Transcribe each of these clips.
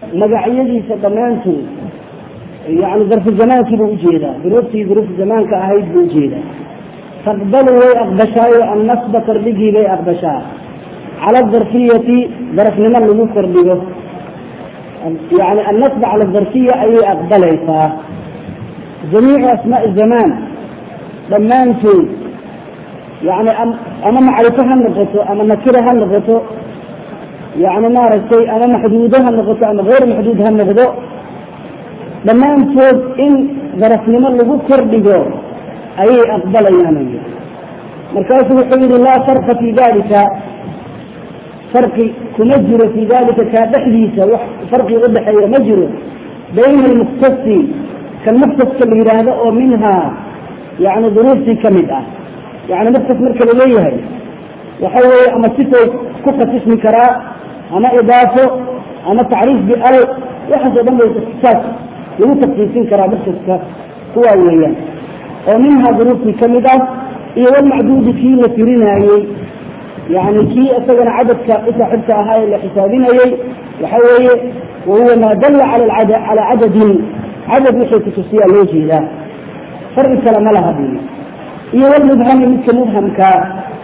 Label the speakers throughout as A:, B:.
A: magacyadiisa dhammaantood yani darfu zamaankii buu ujeedaa duruuftii duruufta zamaanka ahayd buu ujeedaa taqbalu way aqbashaayo annasba kordhigii bay aqbashaa cala adarfiyati darafnimo lagu kordhigo yani annasba cala adarfiya ayay aqbalaysaa jamiicu asmaai zamaan dhammaantood yani ama macrifo ha noqoto ama nakira ha noqoto yani maaragtay ama maxduudo ha noqoto ama hayr maxduud ha noqdo dhammaantood in darafnimo lagu kordhigo ayay aqbalayaan markaasuu wuxuu yihi laa farqa fi dalika farqi kuma jiro fi dalika kaa dhexdiisa wax farqi udhexeeya ma jiro bayna almuktasi kan muktaska la yidhaahdo oo minhaa yani duruuftii kamid ah yani muktas marka laleeyahay waxa weeye ama sifay ku khasismi karaa ama idaafo ama tacriif bial waxaas o dhan bay ikhtisaas lagu taksiisin karaa muktaska kuwaa weeyaan oo minhaa duruuftii kamid ah iyo walmacduudi kii la tirinaayey yani kii isagana cadadka usaaxibka ahaa ee la xisaabinayey waxa weeye wahuwa maa dalla calaa cadadin cadad wixii kutusiyaa loo jeedaa farqi kale ma laha bu iyo walmubhami midka mubhamkaa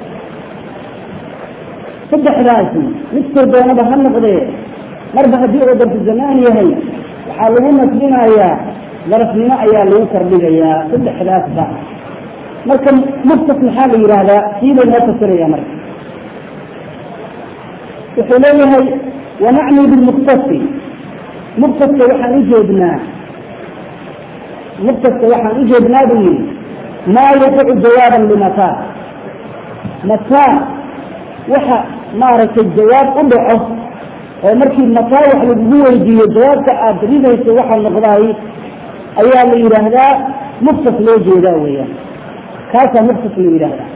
A: saddexdaasi midkoo doonaba ha noqdee marba haddii oo darfu zamaan yahay waxaa lagu nasbinayaa darafnimo ayaa lagu kordhigayaa saddexdaasba marka muktas maxaa la yidhaahdaa sii bay noo fasiraya marka wuxuu leeyahay wanacni bilmuktasi muktaska waxaan ujeednaa muktaska waxaan ujeednaa buu yihi maa yaqicu jawaaban limataa mataa waxa maaragtay jawaab u dhaco oo markii mataa wax lagugu weydiiyo jawaabta aada ridayso waxaa noqdaay ayaa la yidhaahdaa muktas loo jeedaa weeyaan kaasaa muktas la yidhaahdaa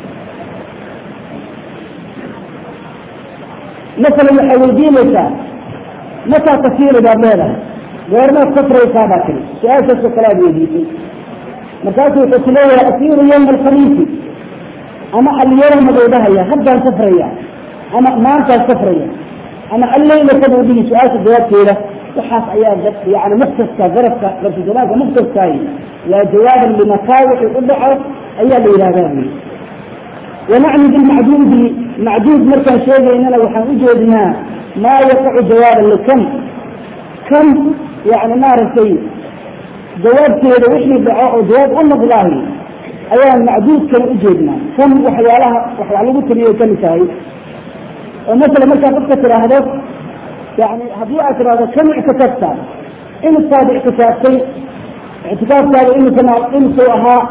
A: masalan waxaa weydiinaysaa mataa tasiiri baad leedahay goormaad safraysaa baa tiri su-aashaasoo kale aad weydiisay markaasu wuxuu ku leeyahay asiiru yawma alkhamiisi ama alyawma buu dhahaya haddaan safraya ama maantaan safraya ama alleylata buu dhihi su-aasha jawaabteeda waxaas ayaa yani muktaska darafka darfuzamaanka muktaskaahi waa jawaaban limataa wixii u dhaco ayaa la yidhahdaa buyi wanacni bilmacduudi macduud markaan sheegaynana waxaan ujeednaa maa yaqacu jawaaban likam kam yani maaragtay jawaabteeda wixii dhaco oo jawaab u noqdaahi ayaan macduudkana ujeednaa kam waxyaalaha waxyaa lagu tiriyo kamid tahay oo masala markaa qofka tiraahdo yani haddii aad tirahdo kam ictikafta imisaad ictikaftay ictikaafkaada imisa imisuu ahaa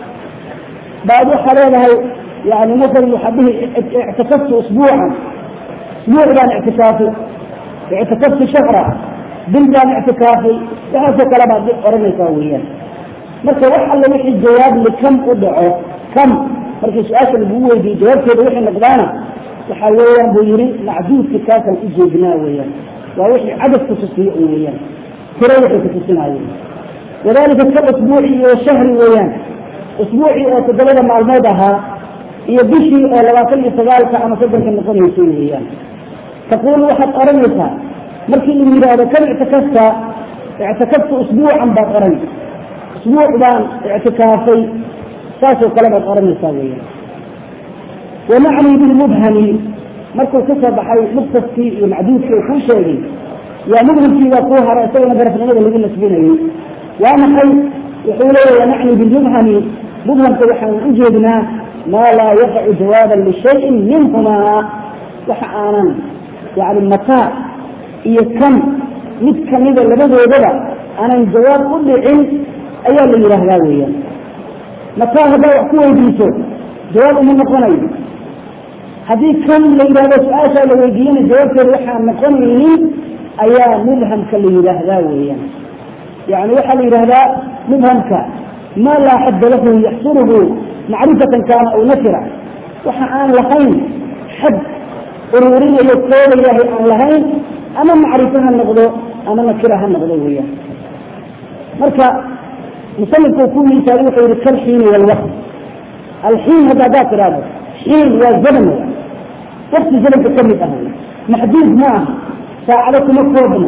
A: baad waxaa leedahay yani masalan waxaa dhihi ictikaftu usbuucan usbuuc baan ictikaafay ictikaftu shahra bil baan ictikaafay waxaasoo kale baad oranaysaa weeyaan marka wax alla wixii jawaab likam u dhaco kam markii su-aasha lagugu weydiiyo jawaabteeda wixii noqdaana waxaa weeyaan buu yihi macduudka kaasaan ujeednaa weeyaan waa wixii cadad kutusiyo un weeyaan tiro wixii kutusinayo wadalika ka usbuuci iyo shahri weeyaan usbuucii oo toddobada maalmood ahaa iyo bishii oo labaatan iyo sagaalka ama soddonka noqonaysa weeyaan taquulu waxaad oranaysaa markii lagu yidhaahdo kan ictikafta ictikaftu usbuucan baad oran usbuuc baan ictikaafay saasoo kale baad oranaysaa weeyaan wanacni bilmubhami markuu ka soo baxay muktaskii iyo macduudkii uu kuu sheegay yaa mubhamkii baa kuu hara isagana darafnimada lagu nasbinayay waa maxay wuxuu leeyahy wanacni bilmubhami mubhamka waxaan ujeednaa maa laa yaqacu jawaaban lishayin minhumaa waxa aanan yani mataa iyo kan mid kamida labadoodaba aanan jawaab u dhicin ayaa la yidhaahdaa weeyaan mataa haddaa wax ku weydiiso jawaab uma noqonayo haddii kan la yidhahdo su-aashaa la weydiiyana jawaabteeda waxaan noqonaynin ayaa mubhamka la yidhaahdaa weeyaan yani waxaa la yidhahdaa mubhamka maa laa xadda lahu yaxsuruhu macrifatan kaana aw nakira waxa aan lahayn xad ururinayo koobayahay aan lahayn ama macrifo ha noqdo ama nakira ha noqdo weeyaan marka musanifku ku miisaali wuxuu yihi kalxiini walwaqt alxiin hadda haddaad tidhaahdo xiin waa zaman wakti zamanka ka mid ah maxduud ma aha saacado kuma koobna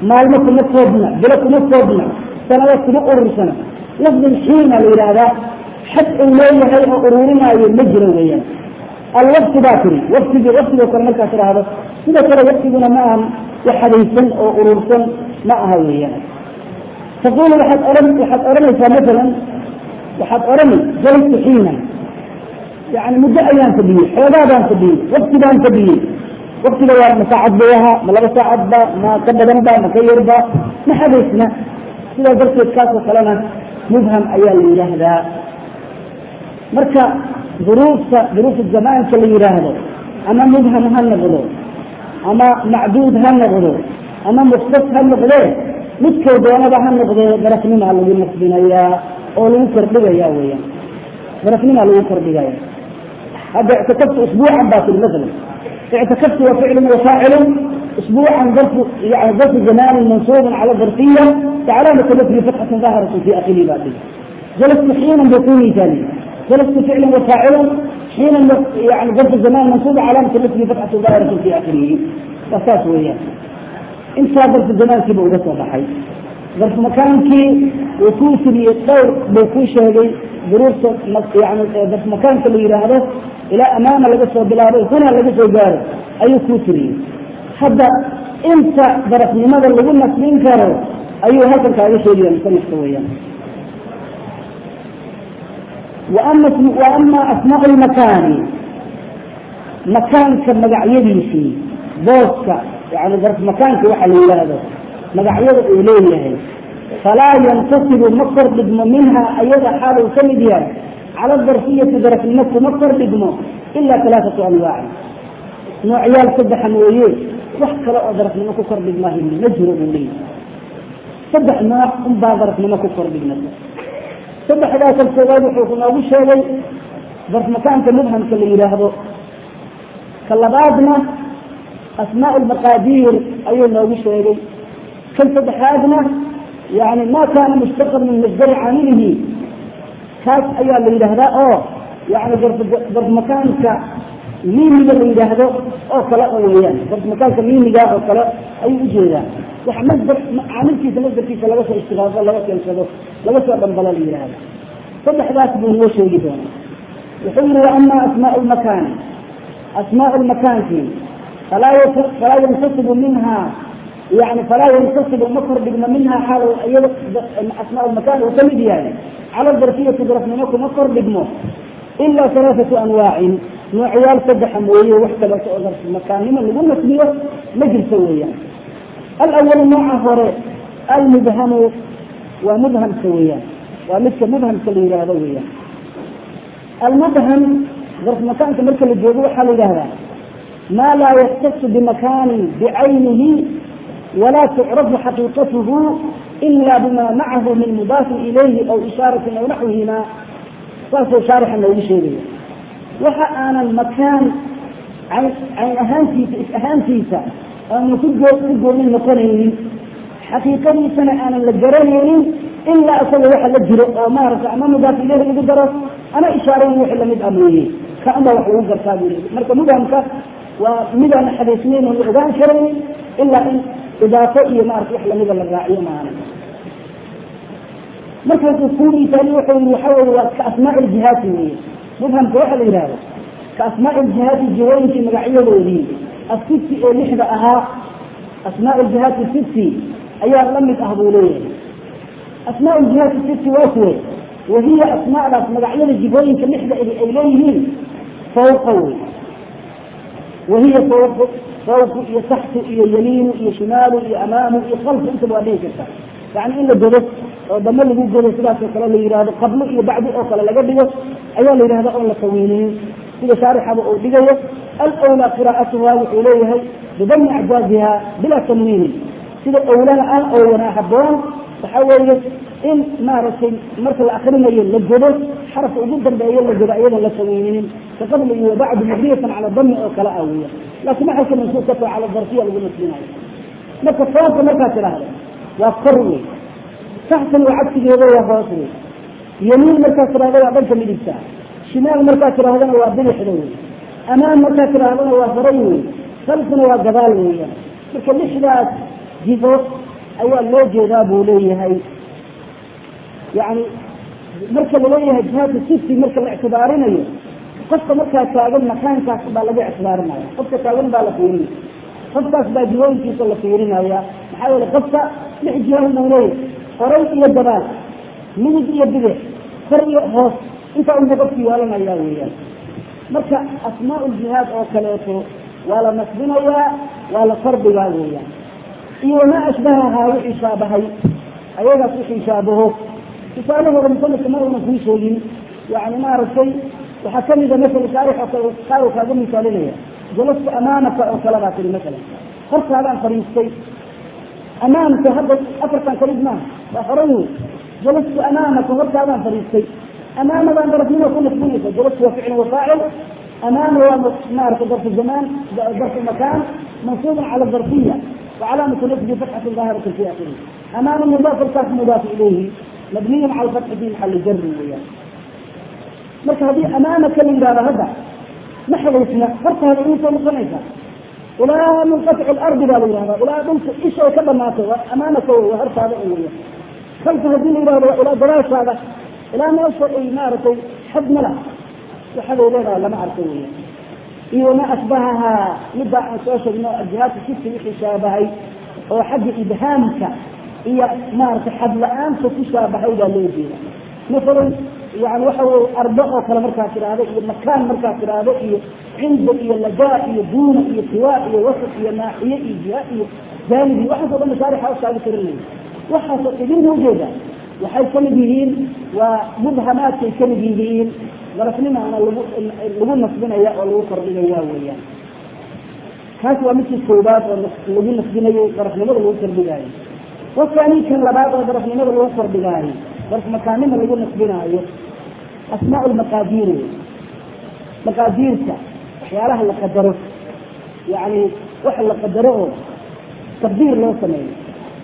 A: maalmo kuma koobna bilo kuma koobna sanado kuma urursana lafdin xiina la yidhaahdaa xad uu leeyahay oo ururinaayo ma jiro weeyaan alwakti baa tiri waktigii waktigoo kale markaa tidhaahdo sidoo kale waktiguna ma ahan wax hadaysan oo urursan ma aha weeyaan taqulu waxaad ohan waxaad odhanaysaa masalan waxaad odhani jalistu xiina yani muddo ayaan fadhiyey xoogaa baan fadhiyey wakti baan fadhiyey waktiga waa ma saacad bay ahaa ma laba saacad ba ma ka badan ba ma ka yarba ma hadaysna sidaas darteed kaasoo kalena mubham ayaa la yidhaahdaa marka duruufta duruufu zamaanka la yidhaahdo ama mubham ha noqdo ama macduud ha noqdo ama muktas ha noqdee midkoo doonaba ha noqdee darafnimaa lagu nasbinayaa oo lagu kordhigaya weyaan darafnimaa lagu kordhigaya hadda ictikaftu usbuucan baa tiri masalan ictikaftu waa ficlun wafaacilu اسبوعا ظرف يعني ظرف زمان منصوب على ظرفيه وعلامة نفي فتحة ظاهرة في اخره باطل جلست حينا بيكون ثاني جلست فعلا وفاعلا حينا يعني ظرف زمان منصوب علامة نفي فتحة ظاهرة في اخره اساس وياه انت ظرف الزمان كي بوجدت وضحي ظرف مكانك وكوسري الدور بيكون شهدي ظروف يعني ظرف مكانك اللي يراهده الى امام لقصه بلاده هنا لقصه جاره اي كوسري hadda inta darafnimada lagu nasbin karo ayuu halkan kaaga sheegaya musanifka weyaan waama asmaa lmakaani makaanka magacyadiisii booska yani darf makaanka waxa la yidhaahdo magacyada uu leeyahay falaa yantasibu ma kordhigmo minha ayada xaal uu ka mid yahay cala darfiyati darafnimo kuma kordhigmo ila alaaatu anwaaci noocyaal saddexa mooye wax kale oo darafnimo ku kordhigmahay ma jiro buu leeyahy saddex nooc unbaa darafnimo ku kordhignata saddexdaa kal koowaad wuxuu noogu sheegay darf makaanka mubhamka la yidhaahdo ka labaadna asmaa lmaqaadiir ayuu noogu sheegay kan saddexaadna yani ma kaana mushtaqan min masdari caamilihi kaas ayaa la yidhaahdaa oo yani darf makaanka miimiga la yidhaahdo oo kale oo weyaan darf makaanka miimiga oo kale ayuu ujeedaa wax masdar caamilkiisa masdarkiisa laga soo istiqaado laga keensado laga soo dhambalo la yidhaahdo saddexdaas buu noo sheegi doonaa wuxuu yihi waama asmaa lmakaani asmaa lmakaanki falaa falaa yansasibu minha yani falaa yansasibu ma kordhigno minha xaal iyada asmaa lmakaan uu kamid yahay cala darfiyati darafnimo kuma kordhigmo ila alaaatu anwaacin noocyaal saddexa mooye wax kaleeto oo darf makaannimo lagu nasbiyo ma jirto weeyaan alawalu nooca hore almubhamu waa mubhamka weeyaan waa midka mubhamka la yidhaahdo weeyaan almubham darf makaanka marka la joogo waxaa la yidhahdaa ma laa yaktasu bimakaanin bicaynihi walaa tucrafu xaqiiqatuhu ila bima macahu min mudaafin ilayhi aw ishaaratin aw naxwihima saasuu shaarixa noogu sheegaya waxa aanan makaan cayn ahaantiisa is ahaantiisa aanu ku ku goonin noqonaynin xaqiiqadiisana aanan la garanaynin ilaa isaga waxa la jiro oo maaragta ama mudaaf ileyhi lagu daro ama ishaarayn wixii lamid ah mooye ka unbaa wax lagu gartaa buu yii marka mubhamka waa midaan xadaysnayn oo la ogaan karayn ilaa in idaafo iyo maarata wax lamida la raaciyo maana markaasuu kuu misaali wuxuu yii waxa weye waa ka asmaa ljihaati weye mubhamka waxa la yidhahdo ka asmaa ljihaati jihooyinkii magacyadoodii asibti ee lixda ahaa asmaa ljihaati sibti ayaa lamid ah buu leeyahay asmaa ljihaati sibti waa kuwe wahiya asmaadaas magacyada jihooyinka lixda ay leeyihiin fawqa wey wahiya fawq fawqu iyo taxtu iyo yamiinu iyo shimaalu iyo amaamu iyo kalfu intaba waa dhihi karta yani in la godo oo damo lagu godo sidaasoo kale la yihahdo qablo iyo bacdi oo kale laga dhigo ayaa la yidhahda oon la taweyniyin sida shaarixaba uu dhigayo alwlaa qiraa'atuha wuxuu leeyahay bidami acjaaziha bilaa tanwiinin sida owlana ah oo wanaa haboon waxa weeye in maaragtay marka la akrinayo la godo xarafka ugu dambeeyo la godo iyadoon la taweyninin ka qabli iyo bacdu mabniyatan cala dami oo kale ah weya laakiin maxalka mansuub ka taho cala darfiya lagu nasbinayo marka foonka markaad tidhaahdo waa kor wey taxtan waa cagsigeeda waa hoos wey yamiin markaad tidhahdo waa dhanka midigta shimaal markaad tidhahdana waa bidixda wey amaan markaad tidhaahdana waa horay wey salfuna waa gadaal weeyaan marka lixdaas jifo ayaa loo jeedaa buu leeyahay yani marka laleeyahay jihaadka sifi marka la ictibaarinayo qofka markaa taagan makaankaas baa laga ictibaarinaya qofka taagan baa la fiirinaya qofkaas baa jihooyinkiisa la fiirinaya maxaa yeele qofka lix jihoon buu leeyahay horay iyo dabaal midig iyo bidix kor iyo hoos intaa unba qofki yeelanaya weeyaan marka asmaa ljihaad oo kaleeto waa la nasbinayaa waa la fardigaa weeyaan iyo wamaa ashbahahaa wixii shaabahay ayagaas wixii shaabaho tusaalahooda musanifka ma una kuu sheegin yani maaragtay waxaa kamida masala shaarix oo kale qaar kaaga misaalinaya jalastu amaamaka oo kale baa tiri masalan hortaadaan fadhiistay amaamka hadda afartan kalid maaha waa horan wey jalastu amaamaka hortaadaan fadhiistay amaamadan darafnimo ku nasbinaysa jalastu waa ficil wafaacil amaama waa maarata darfu zamaan darfu makaan mansuuban cala darfiya وعلامة نسبه فتحة ظاهرة في آخره أمام مضاف الكاف مضاف إليه مبني على الفتح في محل جر وياه marka haddii amaamaka la yidhahdo hadda ma xadaysna horta hada iisoo noqonaysa ilaa munqatic lardi baa la yihahda ilaa dhulka isha ay ka dhamaatay waa amaamaka wey waa hortaada un weya kalka haddii la yidhahdo waa ilaa gadaashaada ilaa meesha ay maaragtay xad mala waxaday leedahay lama arko weya iyo ma ashbahahaa middaa aan soo sheegno jihaadka sifti wixii shaabahay oo xagga ibhaamka iyo maaragtay xad la-aanta ku shaabahay baa loo jeeda masalan yani waxa weye ardo oo kale markaa tiraahdo iyo makaan markaa tiraahdo iyo cinda iyo lajaa iyo duuna iyo tiwaa iyo wasaf iyo naaxiye iyo jiha iyo jaanibi waxaas o dhan mashaarixa ushaaga tirinaya waxaasoo idin ujeeda waxay kamid yihiin waa mubhamaadkay kamid yihiin darafnimaana lagu lagu nasbinaya oo lagu kordhigaya weeyaan kaas waa midkii koobaad oo lagu nasbinayo darafnimada lagu kordhigaayo wasaani kan labaad oo darafnimada lagu kordhigaayo darf makaanima lagu nasbinaayo asmaa lmaqaadiir wey maqaadiirta waxyaalaha la qadaro yani waxa la qadaro oo tabdiir loo sameeyo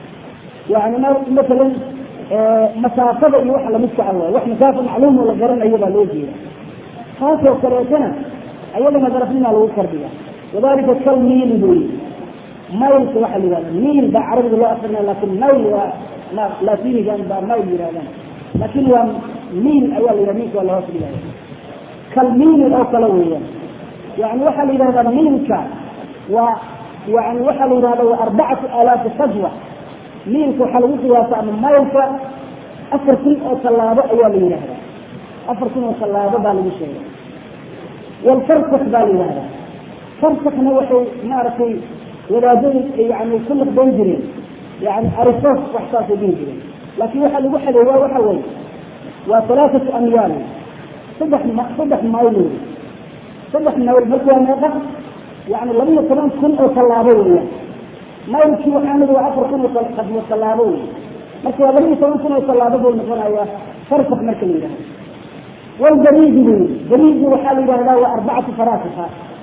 A: yani masalan masaafada iyo waxa lamidka ah waay wax masaafa macluum oo la garanayo baa loo jeeda taasoo kaleetana ayadana darafnimaa lagu kordhiga wadalika kal miili buy maylka waxaa la yihahda miil baa carabiga loo akrinaya lakin mayl waa latinigan baa mayl yirahdaan laakin waa miil ayaa la yihah milka waa lahoos dhigaya kal miili oo kale weeyaan yani waxaa la yidhahdaa miilka waa yani waxaa la yidhahda waa arbacatu alaafi sajwa miilka waxaa lagu qiyaasa ama maylka afar kun oo tallaabo ayaa la yidhahdaa afar kun oo tallaabo baa lagu sheegay walfarsak baa la yidhahdaa farsakna waxay maaragtay wadaadadu yani ku laqban jireen yani arisos wax saasay dhihi jireen laakiin waxaa lagu xadeeyaa waxa weye waa alaaatu amyaal saddex saddex mayl wey saddex mayl marka waa meeqa yani laba iyo toban kun oo tallaabo weeyaan maylkii waxaanidi waa afar kun oo qadmo tallaabo wey marka waa laba iyo toban kun oo tallaabo buu noqonayaa farsak marka la yidhahdo walbariidi wey bariidi waxaa la yidhahdaa waa arbacatu faraasika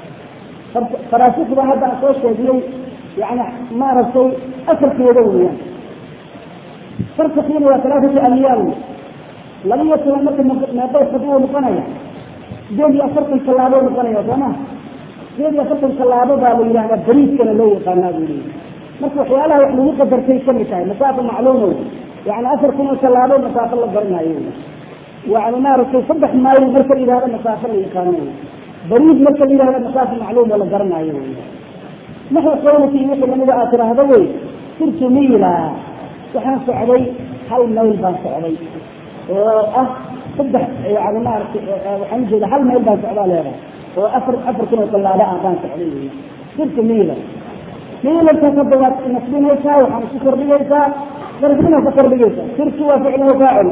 A: faraasikda hadda aan soo sheegnay yani maaragtay asalkeeda weeyaan farsakiina waa talaatatu amyaal laba iyo toban marka meeqay khadwo noqonaya sideed iyo afartan tallaabo noqonaya sooma sideed iyo afartan tallaabo baa la yidhahdaa bariidkana loo yaqaanaa buu leeyahy marka waxyaalaha wax lagu qadartay kamid tahay masaafa macluumo yani afar kun oo tallaabo masaafo la garanayo yani maaragtay saddex mayl marka la yidhahdo masaafo la yaqaano bariid marka la yidhahdo masaafo macluum oo la garanayo naxwi qowlati wixii lamida aad tiraahdo wey sirtu miila waxaan socday hal mayl baan socday oo ah saddex yani maaragtay waxaan ujeeda hal mayl baan socdaa leedahay oo afar afar kun oo tallaabo ah baan socday wey sirtu miila miilankaas hadda waad nasbinaysaa waxaan isku kordhigaysaa darfina ka kordhigaysaa sirtu waa ficlu wafaacil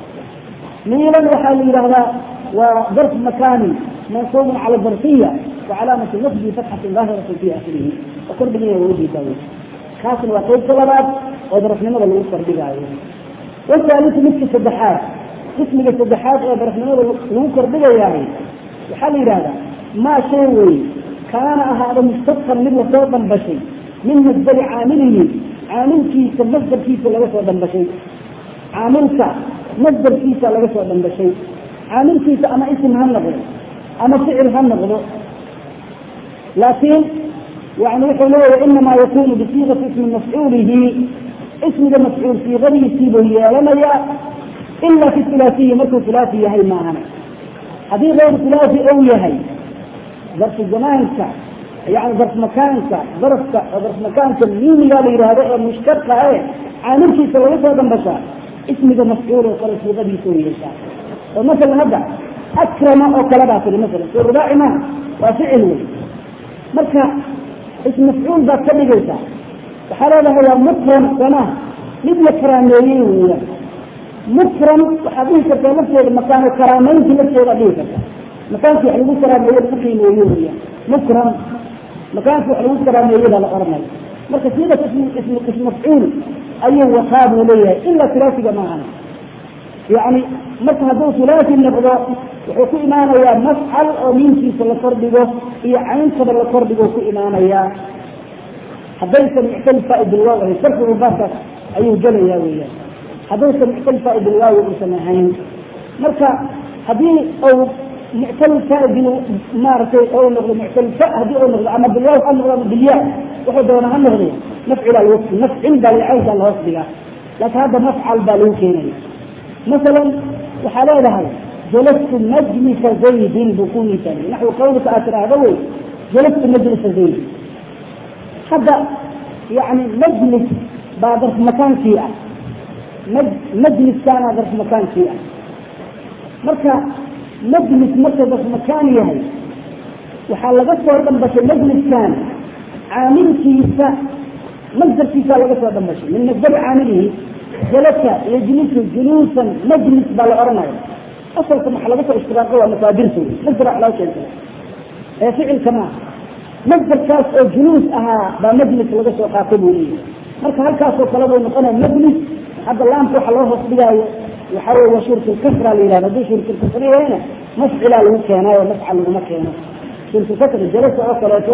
A: miilan waxaa la yidhahdaa waa darf makaani منصوب على الظرفية وعلامة نصبه فتحة ظاهرة في آخره وكربني وجهي داوي خاصة وقيد طلبات وظرف نمر الوصر بغاية والثالث مثل السدحات اسم السدحات وظرف نمر الوصر بغاية وحال هذا ما شيء كان هذا مستقفا من صوتا بشي من مصدر عامله عامل كيس مصدر كيس لغا صوتا بشي عاملك مصدر كيس لغا صوتا بشي عامل كيس أما اسم هم نغير أما فعل هم نغضو لكن يعني يقول إنما يكون بصيغة اسم مفعوله ismiga mafcuul siiqadiisiibuu yeelanayaa ila fi hulaafiyi markuu hulaafi yahay maahane haddii gayr hulaafi ou yahay darfu zamaanka yani darf makaanka darafka darf makaanka miimiga la yihahdo ee mushtaqa e caamilkiisa laga soo dambashaa ismiga mafcuul oo kale siiqadiisa u yeeshaa oo masalan hadda akrama oo kale baa tiri masalan soo rubaaci maaha waa ficil wey marka ism mafcuul baad ka dhigaysaa waxaa leedahay waa mukram somaha mid la karaameeyey weeyaan mukram waxaad dhihi kartaa lafteeda makaano karaameynti lafteeda dhihi kartaa makaankii wax lagu karaameeye lagu qiimeeye weeyaan mukram makaankii wax lagu karaameeye baa la oranaya marka siidat ism mafcuul ayuu wataa buu leeyahay ilaa hulaasiga maahan yani marka hadduu hulaasi noqdo wuxuu ku imaanayaa mafcal oo miinkiisa la kordhigo iyo cayntaba la kordhigo ku imaanayaa haddaysan muctalifa bilwaaw ahayn sarfigu baabkaas ayuu gelayaa weeyaan haddaysan muctalifa bilwaawi uusan ahayn marka haddii ou muctalfa bil maaragtay ou noqdo muctalfa haddii ou noqdo ama bilwaaw ha noqdo ama bilyaa wuxuu doona ha noqday nafcila lwasfi nafcin baa licaynka la hoos dhigaa laakiin hadda mafcal baa lagu keenaya masalan waxaa leedahay jalastu majlisa zaydin buu ku misaaliye naxwi qawlika aad tidhaahdo wey jalastu majlisa zaydin hadda yani majlis baa darf makaankii ah majliskaana darf makaankii ah marka majlis marka darf makaan yahay waxaa laga soo dhambashay majliskan caamilkiisa masdarkiisa laga soo dhambashay min masdari caamilihi jalasa yajlisu juluusan majlis baa la oranaya asalka waxa laga soo ishtiraaqo waa masaadirta wey masdar wax laga keensada ee ficilka maaha masdarkaas oo juluus ahaa baa majlis laga soo qaatay buu leeyahy marka halkaasoo kale buu noqonaya majlis hadda laamka waxa loo hoos dhigaayo waxaa wey waa shurkulkasra la yihahdo hadduu shurkulkasra yahayna mafcilaa lagu keenaayo mafcal laguma keeno shurkulkasra jalasa oo kaleeto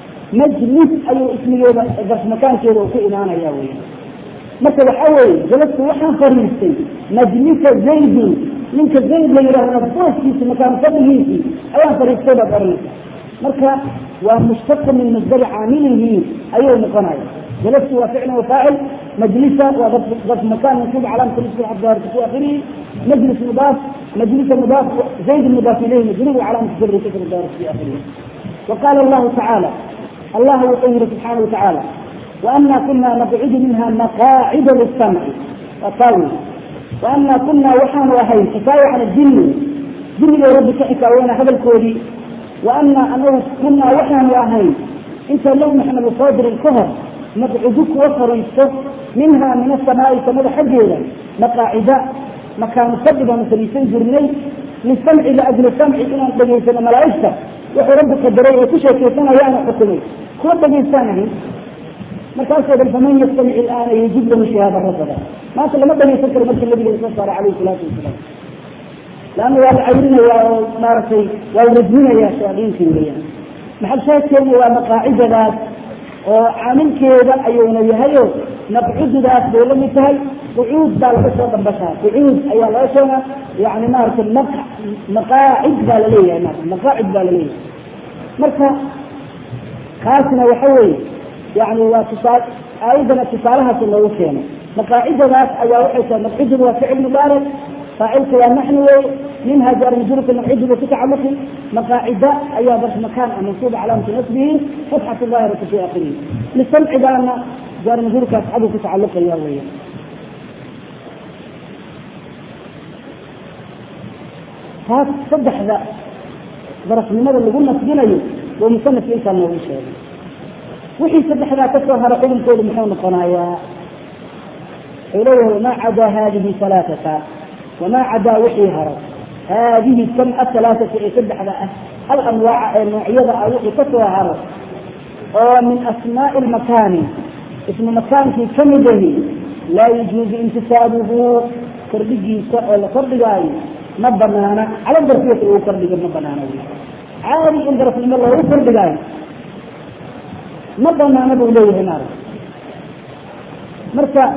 A: majlis ayuu ismigeeda darf makaankeeda uu ku imaanaya wey marka waxaa weeye jalastu waxaan fariistay majlisa zaydin ninka zayd la yidhahdana booskiisi makaan fadligiisii ayaan fariistay baad oranaysa marka waa mushtaqa min masdari caamilihi ayuu noqonaya jalastu waa ficl wafaacil majlisa waa darf makan mansuub calaamata lisku xaddaarka fi akhirihi majlis mudaaf majlisa mudaaf zayd mudaaf ilayhi majrur calaamata jabri kasra daarka fi akhirihi وقال الله تعالى الله يقول سبحانه وتعالى وأنا كنا نقعد منها مقاعد للسمع وطاوي وأنا كنا وحان وهي حكاية عن الجن جن يا رب كحكاوين هذا الكودي وأنا أنه كنا وحان وهي انت لو نحن بصادر الكهر نقعدك وفريسك منها من السماء سمد حجيلا مقاعد مكان صدقا مثل جرني للسمع لأجل السمع إلى أن تجيسنا ملائكة wuxuu rabbi qadaray ee ku sheekaysanayaan xukumay kuwa dhagaysanahay markaasoo dhan faman yastamic ilaana yajib lahu shahaada rasada maanta lama dhagaysan karo markii nabiga soo saaray calayhi salaatu wasalaam laanna waa la cawrinayaa oo maaragtay waa la rajminayaa shayaadiintii weeyaan maxal shaadkeena waa maqaacidadaas oo caamilkeeda ayuuna yahayo naqcududaas bay la mid tahay qucuud baa laga soo dhambashaa qucuud ayaa laga sheegaa yani maaragtay maqaacid baa laleeyahay maarata maqaacid baa laleeyahay marka kaasna waxa weeye yani waa tusaal aayadana tusaalahaas loogu keenay maqaacidadaas ayaa waxay tahay naqcududu waa ficil mubaarak faacilka waa naxni wey minha jaar majruurka naqcududu ku tacaluqi maqaacida ayaa darf makaan ah mansuuba calaamatu nasbihi fatxatu daahiratu fi akhirihi lisamcigaana jaar majruurkaas cadu ku tacaluqaya weya taas saddexda darafnimada lagu nasbinayo oo musanafka intaa noogu sheegay wixii saddexdaa kasoo hara xukunkoodu muxuu noqonayaa wuxuu leeyahay wamaa cadaa haadihi alaaata wamaa cadaa wixii haro haadihi kam ahalaaata ee saddexda ah hal anwaaca ee noocyada ah wixii kasoo haro oo min asmaai lmakaani ismu makaankii kamid ahi laa yajuuzu intisaabuhu kordhigiisa oo la kordhigaayo ma banaana cala darfiyati lagu kordhigo ma banaana wy caadi in darafnimo loogu kordhigaayo ma banaana buu leeyahay maarag marka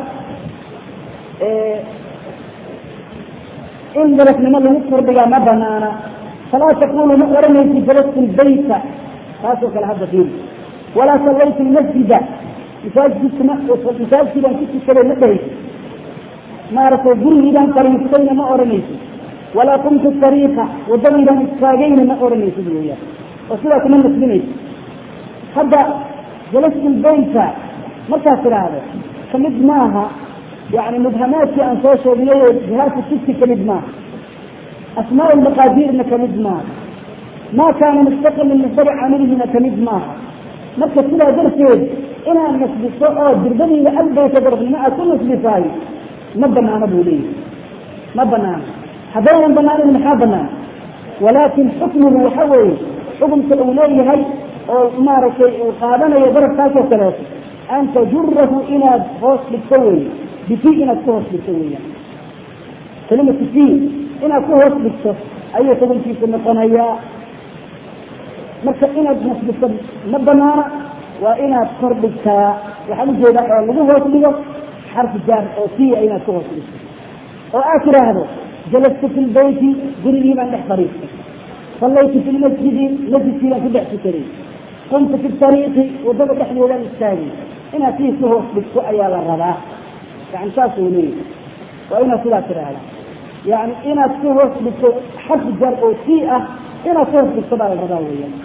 A: in darafnimo lagu kordhigaa ma banaana falaa taqulu ma oranaysi jalastu lbayta taasoo kale hadda fiiri walaa sallaytu lmasjida masaajidkima masaajidkiibaan ku tukaday ma dhahaysa maaragtay gurigiibaan fariistayna ma odhanaysid walaa qumtu tariiqa wadadaydaan istaagayna ma odhanaysid weeyaan oo sidaa kuma nasbinaysa hadda jalasul baynka markaad tidhaahdo kamid maaha yani mubhamaadkii aan soo sheegiyay oo jihaadka sibti kamid maaha asmaa lmaqaadirna kamid maaha ma kaana mustaqil min masari caamilihina kamid maaha marka sidaa darteed inaad nasbiso oo dirdadiida albayta darafnimo aad ku nasbisaay ma banaano buu leeyahy ma banaano haddaynan banaanin maxaa banaan walaakin xukmigu waxa weeye xukumka uu leeyahay oo maaragtay uu qaadanayo darafkaasoo kaleeto an tajurahu inaad hoos dhigto weeye bifi inaad ku hoos dhigto weeyaan kalimatu fi inaad ku hoos dhigto ayuu xukunkiisu noqonayaa marka inaad nasbiso ma banaana waa inaad kor dhigtaa waxaan ujeedaa oo lagu hoos dhigo xarfi jaar oo fiya inaad ku hoos dhigto oo aad tidhaahdo jalastu fi lbeyti gurigii baan dhex fariistay sallaytu fi lmasjidi masjidkii baan ku dhex tukaday qumtu fi tariiqi wadada dhexdeedaan istaagay inaad sii ku hoos dhigto ayaa la rabaa yani saas uu leeyahy waa inaad sidaa tidhaahda yani inaad ku hoos dhigto xarfi jaar oo fii ah inaad ku hoos dhigto baa la rabaa weeyaan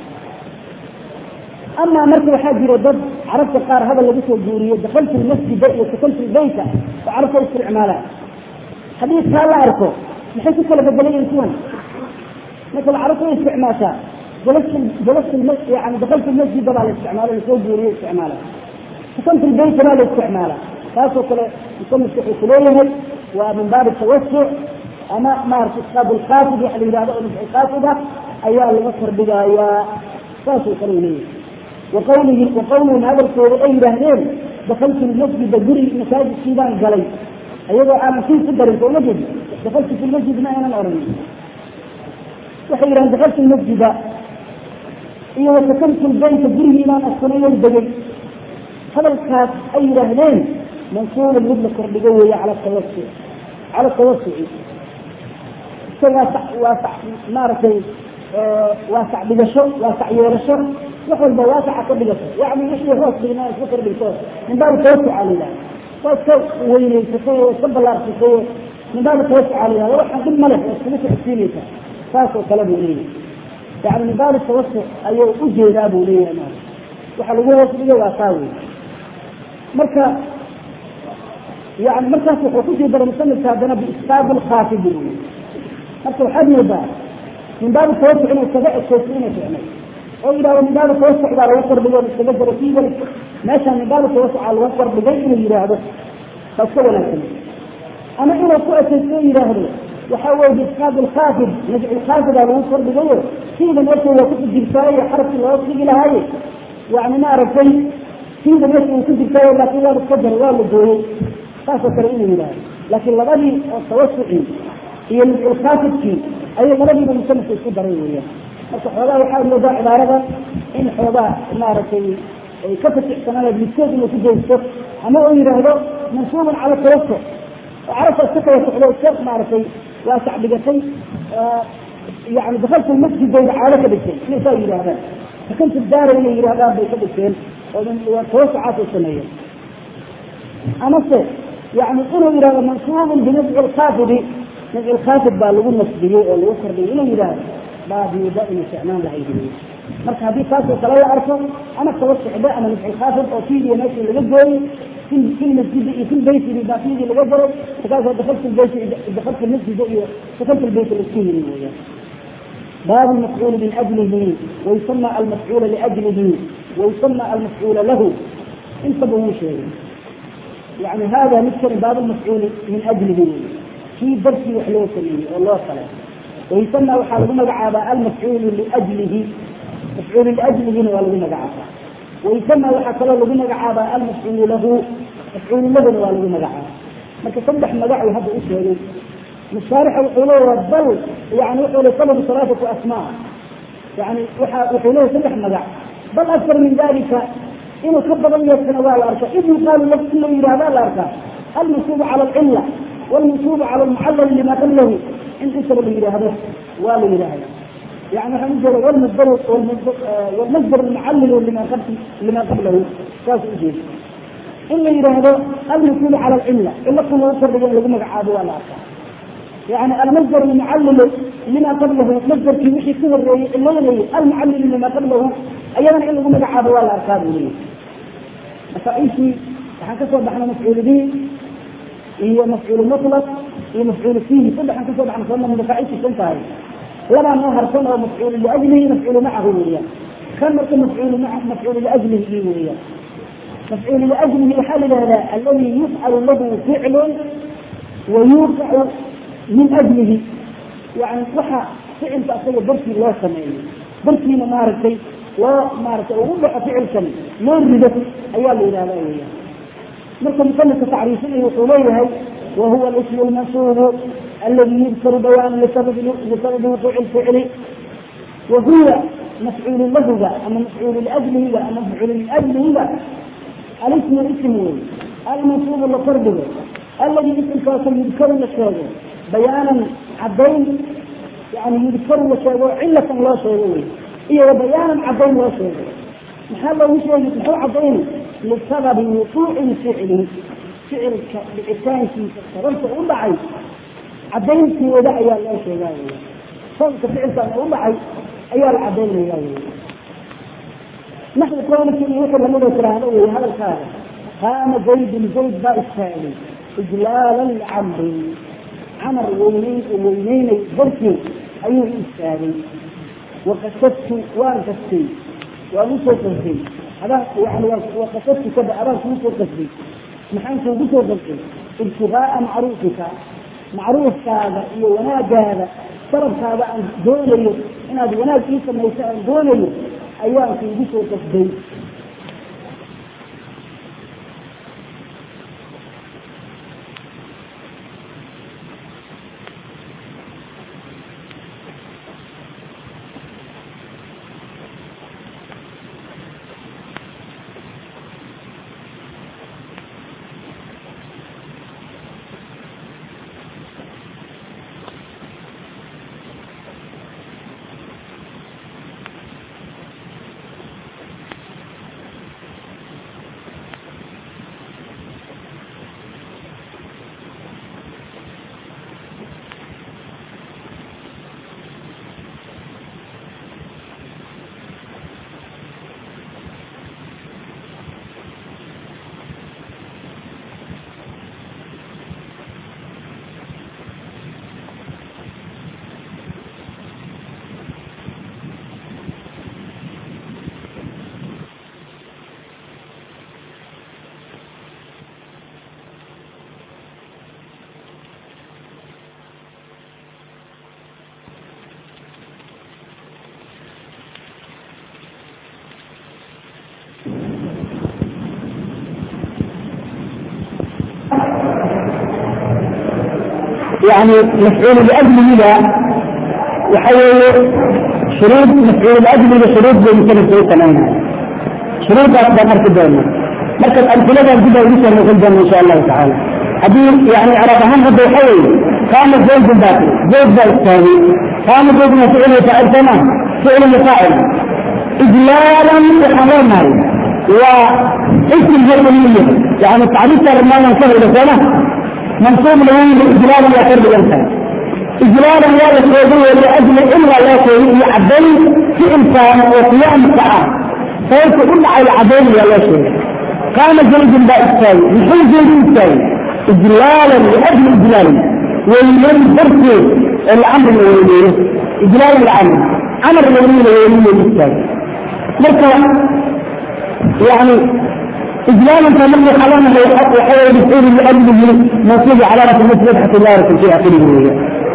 A: amaa marka waxaa jira dad carabta qaar hadal lagu soo guuriyo dakaltu lmasjida iyo sakaltu lbeyta oo carabta isticmaalaan xadiidkaa la arko maxay ku kala bedelayiin kuwan marka carabta way isticmaashaa jalas yani dakaltu lmasjida baa la isticmaala lasoo guuriyo isticmaala sakaltu lbeyta baa la isticmaala taasoo kale musanifka wuxuu kuleeyahay waa min baabi tawasuc ama maarata isqaab lqaafid waxa la yidhahdo oo nafci qaafid ah ayaa laga kordhigayaa saasuu kale leeyahay waqawlihi waqawlihim hadalkooda ay yidhaahdeen dakaltu lmasjida guri masaajidkii baan galay ayagoo aanan sii ku darin sooma jeedi dakaltu fi lmasjid ma aynan odhanin waxay yidhahdeen dakaltu lmasjida iyo wasakantu lbeyta gurigii baan askunayon degay hadalkaas ay yidhaahdeen mansuuban mid la kordhigo weeye cala tawasuc cala tawasuci isagaa waa maaragtay waasac dhigasho waasac yeelasho wax walba waasaca ka dhigato yani wixii hoos dhigna iska kordhigto min baabi tawasuca la yidhahda waa iska weyneysatay oo iska ballaarsatay min baabi tawasuca la yihahda waxaan dhib ma leh oo iskaga socodsiinaysa saas oo kale buu leeyahay yani min baabi tawasuc ayuu ujeedaa buu leeyahay ma waxa lagu hoos dhigay waa taa wey marka yani markaas wuxuu kusii daray musanifka haddana biisqaab lkhaafid buu marka waxaad moodaa min baabi tawasuc inuu iskaga ekeysto inay ficnay oo yidhahdo min baabi tawasuc baa lagu kordhigay iskaga daro fi wali meeshaan min baabi tawasuca lagu kordhigay inuu yidhaahdo baa iska wanaagsan ama inuu ku ekeysto o yidhaahdo waxa weye biisqaab lkhaafid najcu lkhaafidaa lagu kordhigayo siida meesha waa ku jirtaayo xarafkii loo dhigi lahaaye yani maaragtay siida meesha uu ku jirtaayo laakiin waa iska jaray waa la gooyey saasoo kale inuu yidhahdo laakiin labadii oo tawasucii iyo najculkhaafidkii ayay labadiiba musanifka isku daray weeyaan marka xoogaa waxaa moodaa cibaarada in xoogaa maaragtay ay ka fatixsanaan midkood inuu ku jeysto ama uu yidhaahdo mansuubun cala tawasuc oo carabta iska tawasucdo iska maaragtay waasac dhigatay yani dakaltu masjid bayba caado ka dhigtay inay saa yidhahdaan sakantu daara inay yidhahdaan bay ka dhigteen oo tawasucaas ay sameeyeen amase yani inuu yidhahdo mansuubun binafci lkaafidi nafci lkaafid baa lagu nasbiyey oo lagu kordhiyay inuu yidhahdo baabiida inay ficnaan lahayd marka haddii taasoo kale la arko ama tawasucda ama nafci lkaafid oo fiidiya meeshii laga gooyey في المسجد في البيت إذا فيه الوجر فكذا دخلت البيت دخلت المسجد دخلت البيت الاسكيري باب المفعول من أجله ويسمى المفعول لأجله ويسمى المفعول له انتبهوا شيء يعني هذا مثل باب المفعول من أجله في درس وحلوة والله صلاة ويسمى وحاله مقعبة المفعول لأجله مفعول لأجله ولا مقعبة ويسمى وحكى له مقعبة المفعول له مفعول له ولا مقعبة marka saddex magac uu hadda u sheegay mushaarixa wuxuu leeyahay bal yani wuxuu le sabab salaatatu asmaa yani waxa wuxuu leeyahay saddex magac bal aktar min dalika inuu ka badan yeesana waa la arkaa id yuqaalu lahu in la yidhahdaa la arkaa almansuubu cala alcilla walmansuubu cala almucallal lima qablahu in intaba la yidhaahdo waa la yidhaahda يعني waxaan ujeeda wlmasdar wlmasdar almucallilu lima lima qablahu saas ujeeda in la yidhaahdo almasulu cala alcilla cilo kun lagu kordhigo in lagu magacaabo waa la arkaa yani almasdar almucallilu lima qablahu masdarkii wixii ka horeeyey ciloynayay almucallilu lima qablahu ayadana in lagu magacaabo waa la arkaa buu leeyahy masaaishii waxaan kasoo baxnay mafcuul bihi iyo mafcuul mutlaq iyo mafcuul fiihi saddexaan kasoo baxnay sooma masaaishii san tahay labaa noo harsan oo mafcuul liajlihi mafcuul macahu weeyaan kan marka mafcuul maa mafcuul liajlihi weeyaan mafcuul liajlihi waxaa la yidhahdaa aladi yufcalu lahu ficlun wayuuqacu min ajlihi yani waxa ficilka asaga darkii loo sameeyo darkiina maaragtay loo maaragtay ugu dhaco ficilkan loo rido ayaa la yidhahda weeyaan marka musanifka tacriifinaya wuxuu leeyahay wahuwa alismu lmansuubu aladi yudkaru bayaana lisababi wuquuci lficli wahuwa mafcuulu lahuga ama mafcuulu liajlihiga ama mafcuulu liajlihiga alismu ism wey almansuubu la kordhigo aladi isimkaasoo yudkaru la sheego bayaanan cadayn yani yudkaru la sheego cilatan loo sheego wey iyo bayaanan cadayn loo sheego maxaa loogu sheegi muxuu cadayni lisababi wuquuci ficli ficilka dhicitaankiisa sababta u dhacay cadaynteeda ayaa loo sheegaa wey sababka ficilkan u dhacay ayaa la cadaynaya wey naxwi qowlki iyo wixii lamida tiraahdo wey hadalkaaga qaama zaydun zayd baa istaagay ijlaalan licamrin camar weyneyn weyneynay darkii ayuu istaagay waqasadtu waan kastay waan usoo qasday adaan yani waqasadtu kada adaan kuusoo qasday maxaan kuugu soo qasday ibtigaaa macruufika macruufkaaga iyo wanaagaada sarabkaada aan doonayo inaad wanaag ii samayso aan doonayo ayaan kuugu soo qasday يعني مفعول لأجله لا وحول شروط مفعول لأجله شروط زي مثل شروط تماما شروط أكبر مركز دولة مركز أمثلة جدا ولسه من الجنة إن شاء الله تعالى هذه يعني على فهم هذا يحول كان زيد الباقي زيد ذا الثاني كان زيد مفعول يفعل تمام فعل يفعل إجلالا وحرامها واسم الجرمية يعني التعريف ترى ما ينصر إلى سنة منصوب له إجلالا يقرب الإنسان إجلالا لا يقربه لأجل إلا لا شيء يعدل في إنسان وقيام ساعة فيقول على العدل يا لا شيء قام زيد لا إستاوي يحول زيد إستاوي إجلالا لأجل إجلالا ويمن بركه الأمر الوليه إجلالا الأمر أمر الوليه الوليه إستاوي مركا يعني إجلالا فمن حلانا لا يحق وحول بسؤول لأجله منصوب علامة المثل حتى الله رسل في آخره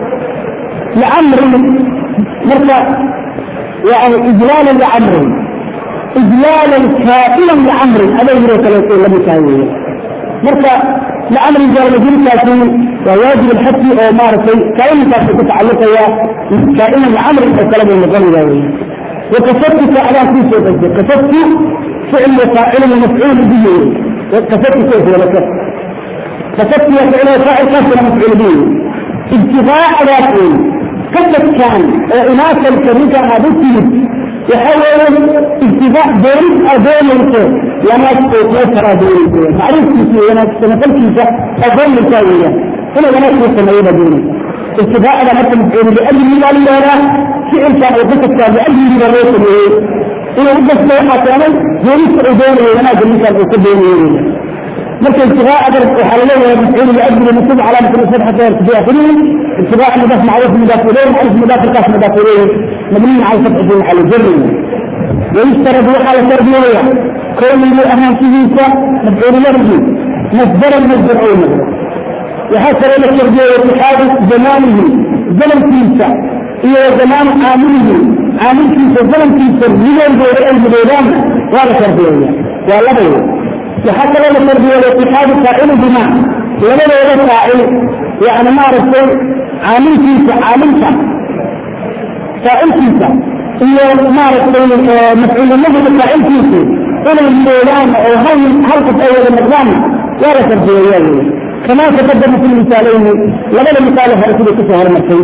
A: لأمر مركا يعني إجلالا لأمر إجلالا كائلا لأمر هذا يجري ثلاثين لم يساويه مركا لأمر جار مجرد كافي وواجب الحكي أو مارسي كائن كافي تتعلق يا كائنا لأمر الكلام المغني ذاوي وكفتك على في سوء كفتك فعل وفاعل ومفعول به كفتك كيف ولا كفت كفتك وفعل وفاعل كيف مفعول به ابتغاء ذاته كفت كان وإناث الكريكة هذا يحاول اتباع دين أدين الكون لما تقوى دين معروف كيسي وانا سنفل كيسا أدين الكاوية هنا لما تقوى سمعين دين اتباع أنا مثل مفعول لأجل من قال لنا فعل كان وقفت كان لأجل من الرئيس اللي إنه وقفت سيحة كان يريد أدين وانا قل لك أن أكون دين مثل اتباع أدرس وحلاليه مفعول لأجل المسلم على مثل الفتحة تبيع كلهم اتباع مضاف معروف مضاف إليه معروف مضاف الكاف مضاف إليه مبني على فتح في محل جر ويشترط على تربية كون اللي أهم فيه مفعول له مصدر المصدر أو مصدر وحصل إلى التربية واتحاد زمانه زمن كيسا إلى زمان عامله عامل كيسا زمن كيسا من الدور الجديدان ولا تربية ولا بيه وحصل إلى التربية واتحاد فاعل بما ولا لا فاعل يعني ما عرفت عامل كيسا عامل كيسا فاعل كيسا هي مارس مفعول له فاعل كيسا إلى الميلان أو هل حلقة أول النظام ولا تربية كما تقدم في المثالين لبدا مثال فرسول كسهر مرتين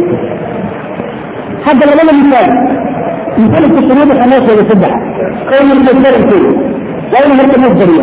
A: حتى لبدا مثال مثال التشريط الخماسة يسبح قول المصدر فيه وإن هرت مصدرية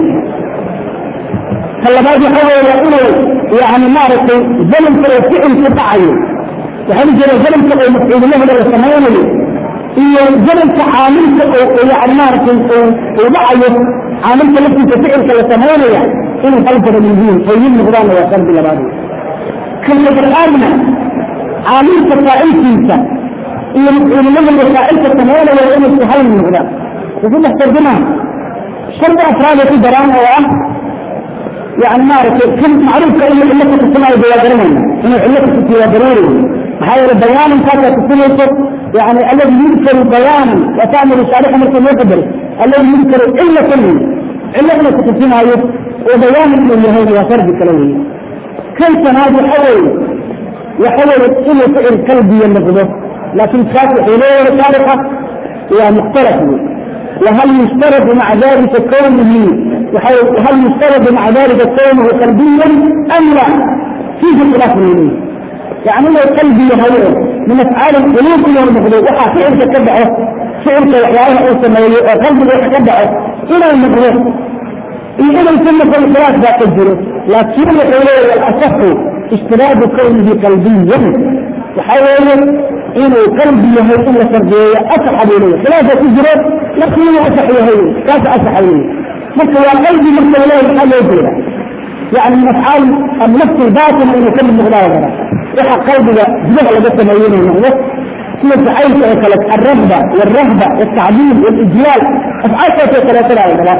A: هلا بعد يحاول يقول يعني معرفة زمن فعل في تعين وهل جرى زمن فعل مفعول له لو سمعنا لي هي زمن عامل يعني معرفة وضعيه عامل التي تفعل كلا سمعنا يعني إنه خلق من دين طيب نقران وقرب لبعضه كلمة الآمنة عامل تفاعل كيسا إيه مفعول له الوسائل تتمولى وإن السهل من نقران وفي محترجمها شرط أفراد في دران هو يعني ما أعرف كم معروف كأنه علة السماء بيادرين إنه علة السماء محاول بيان فاتت السنة يعني الذي يذكر بيانا وتعمل شارحا مثل يقدر الذي يذكر إلا كله إلا أن تكون آية وبيان من هذه وفرد كلامه كيف هذا حول يحول إلى فعل كلبي النقضة لكن كانت حلوة سابقة هي مختلفة وهل يشترط مع ذلك كونه وهل يشترط مع ذلك كونه كلبيا أم لا فيه خلاف منه يعني لو قلبي هو من افعال القلوب الى المخلوق وحا فعل تتبعه فعل كيحياه او سميه قلبي يتبعه الى المخلوق إذا ثم في الخلاف ذاك الجروح لكن الحلول الأصح اشتراك كونه قلبيا وحاول إنه قلبي هي إلا فردية أصح إليه خلافة الجروح لكن هو أصح إليه كاس أصح إليه مثل قلبي مثل إليه الحل يجيره يعني من أفعال النفس الباطن إنه كل مغلاظة وحا قلبي جمع لبس مليون ونغلق كيف عيش الرغبة والرهبة والتعليم والإجلال أفعال كيف ثلاثة لا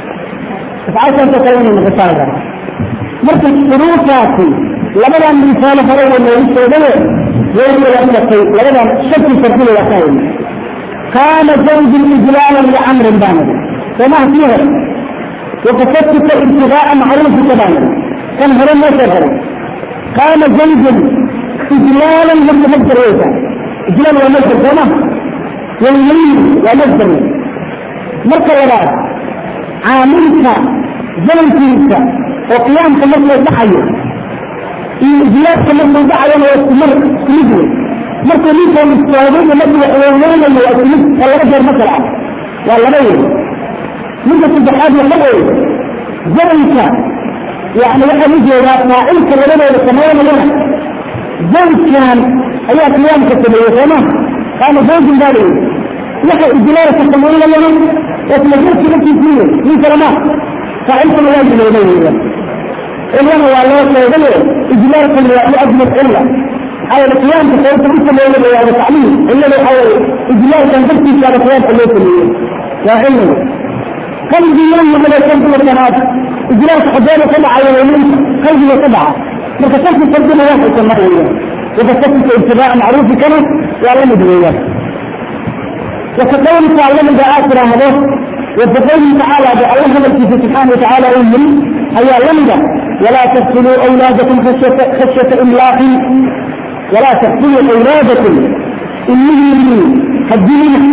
A: فعشان تكون المغفارة مركز شروطاتي لبدا مثال فروا اللي يسوي يقول لك لبدا شك ترتيب الأخير كان زوج إجلالا لعمر بامد فما فيها وكتبت ابتغاء معروف تماما كان هرم ما كان زوج إجلالا لم يمدر ويسا إجلال ومصدر كما واليمين ومصدر مركز ولا عاملك زمنكيسا وقيامك مثل دعيه إجلالك مثل دعيه ويستمر مثله مركز ليس مستوعبين مثل حيوانين اللي يأكلوك ولا رجل مثلا ولا غير مدة الجحاد يقول زمنك يعني واحد يجي فاعلك ولنا يتمين لنا زوج كان أي قيامك تبيه تمام كان زوج بالي يحيى إجلالك تتمين لنا وتنزلت لك فيه من كلمات فعلت الواجب إليه إذن هو الله سيغلي إجلالك لأجل العلة على القيام بصوت مثل ما يقول هذا تعليم إلا لو حاول إجلال كان تبكي على القيام في الليل الليل يا علم قلبي يوم من الشمس والسماوات إجلال حجابه سبعة يومين قلبي سبعة فكتبت تقدم واحد كما هو وكتبت اتباع معروف كما وعلم دنيا وكقول تعالى من آخر هذا وكقول تعالى بأله التي سبحانه وتعالى أمري هيا لمدة ولا تقتلوا أولادكم خشية, خشية إملاق ولا تقتلوا أولادكم إنه الدين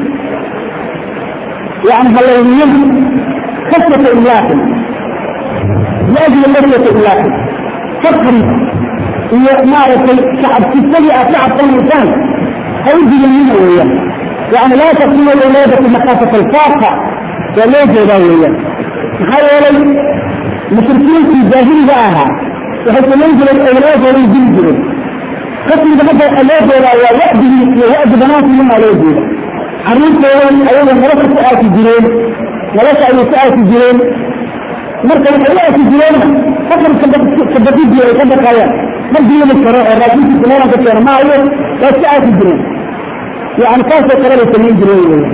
A: يعني هل يوم خشية إملاق لأجل خشية إملاق فقري هي معرفة شعب تستجع شعب الإنسان هيجي يمين وياه يعني لا تكون الولادة مخافة الفاقة وليه جداوية محاولة مشركين في الجاهلية آها وحيث ينزل الأولاد وينزل قسم بهذا الأولاد ولا يأبي ويأبي بنات من الأولاد عريس يوم أيضا مرسل ساعة الجنين وليس أي ساعة الجنين مركز ساعة الجنين فكر كبدي دي كبدي كايا ما دي من الشرائع الرئيس في الكلام كثير ما هي لا ساعة الجنين يعني كيف ترى الجنين جنين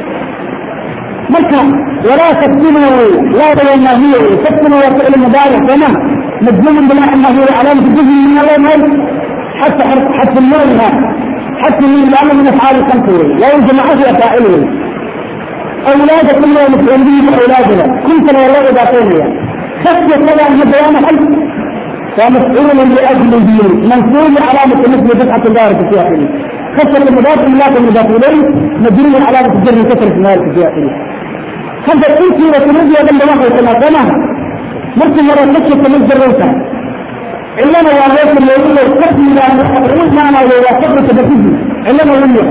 A: مركز ولا تكتموا لا بين هي تكتموا وفعل المضارع كما مجزوم بلا انه هو علامة الجزء من الله حتى حتى النور حتى من الأمر من أفعال الخمسة لا يوجد عشرة فاعله أولادكم لا متولين أولادنا كنت لا والله باطنيا خشية طبعا من بيان حل ومسؤول لأجل الدين منصوب علامة مثل دفعة الله في سياحه خشية المضاف الله المضاف إليه مجرور علامة الجر كثرة النار في سياحه هذا كنت وتنزي وقال الله كما سمعها ممكن مرة خشية تنزل روسها علما وعليك اللي يقول الحكم لا نقول معنا ولا فكرة تبتدي علما ولا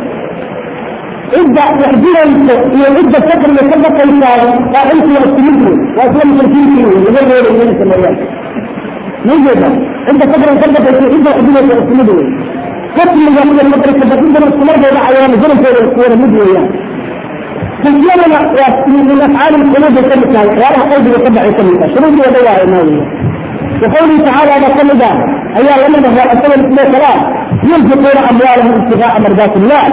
A: ابدا تحضير انت يبدا الفكر اللي كان بقى يساعد فانت واستمر واسلم تركيز فيه غير غير غير السماوات نجد انت فكر انت بقى انت تحضير واستمر فكر اللي يعمل المدرسة تبتدي ده استمر ده عيان زي ما هو المدوي يعني تجينا من افعال القلوب يسمى ولا قلبي يتبع يسمى شنو هو دواء الماضي وقوله تعالى هذا كل ده أيها الذين هو أسوأ الاثنين ثلاث ينفقون أموالهم ابتغاء مرضات الله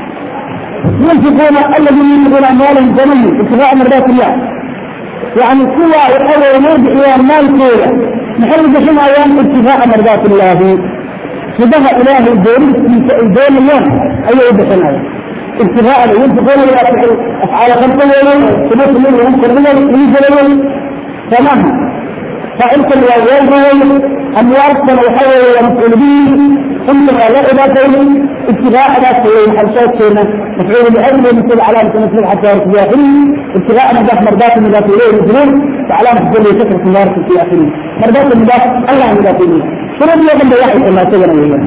A: ينفقون الذين ينفقون أموالهم جميل ابتغاء مرضات الله يعني سوى يقول يمود إلى المال كوية نحن بحين أيام ابتغاء مرضات الله فده إله الدين الدين اليوم أي بحين أيام ابتغاء ينفقون أفعال خمسة يوم ثلاثة يوم كرمية ينزل يوم تمام فأنت الوالد أموال سنة وحول ومفعول به أنت لا إبادة ابتغاء ذات حلشات سنة مفعول بأجل مثل علامة مثل حتى يرتبها ابتغاء مداف مرضات المضاف إليه الجنون وعلامة كل شكر في النار في آخره مرضات المضاف الله مضاف إليه شنو اللي يقول واحد الله سجن وياه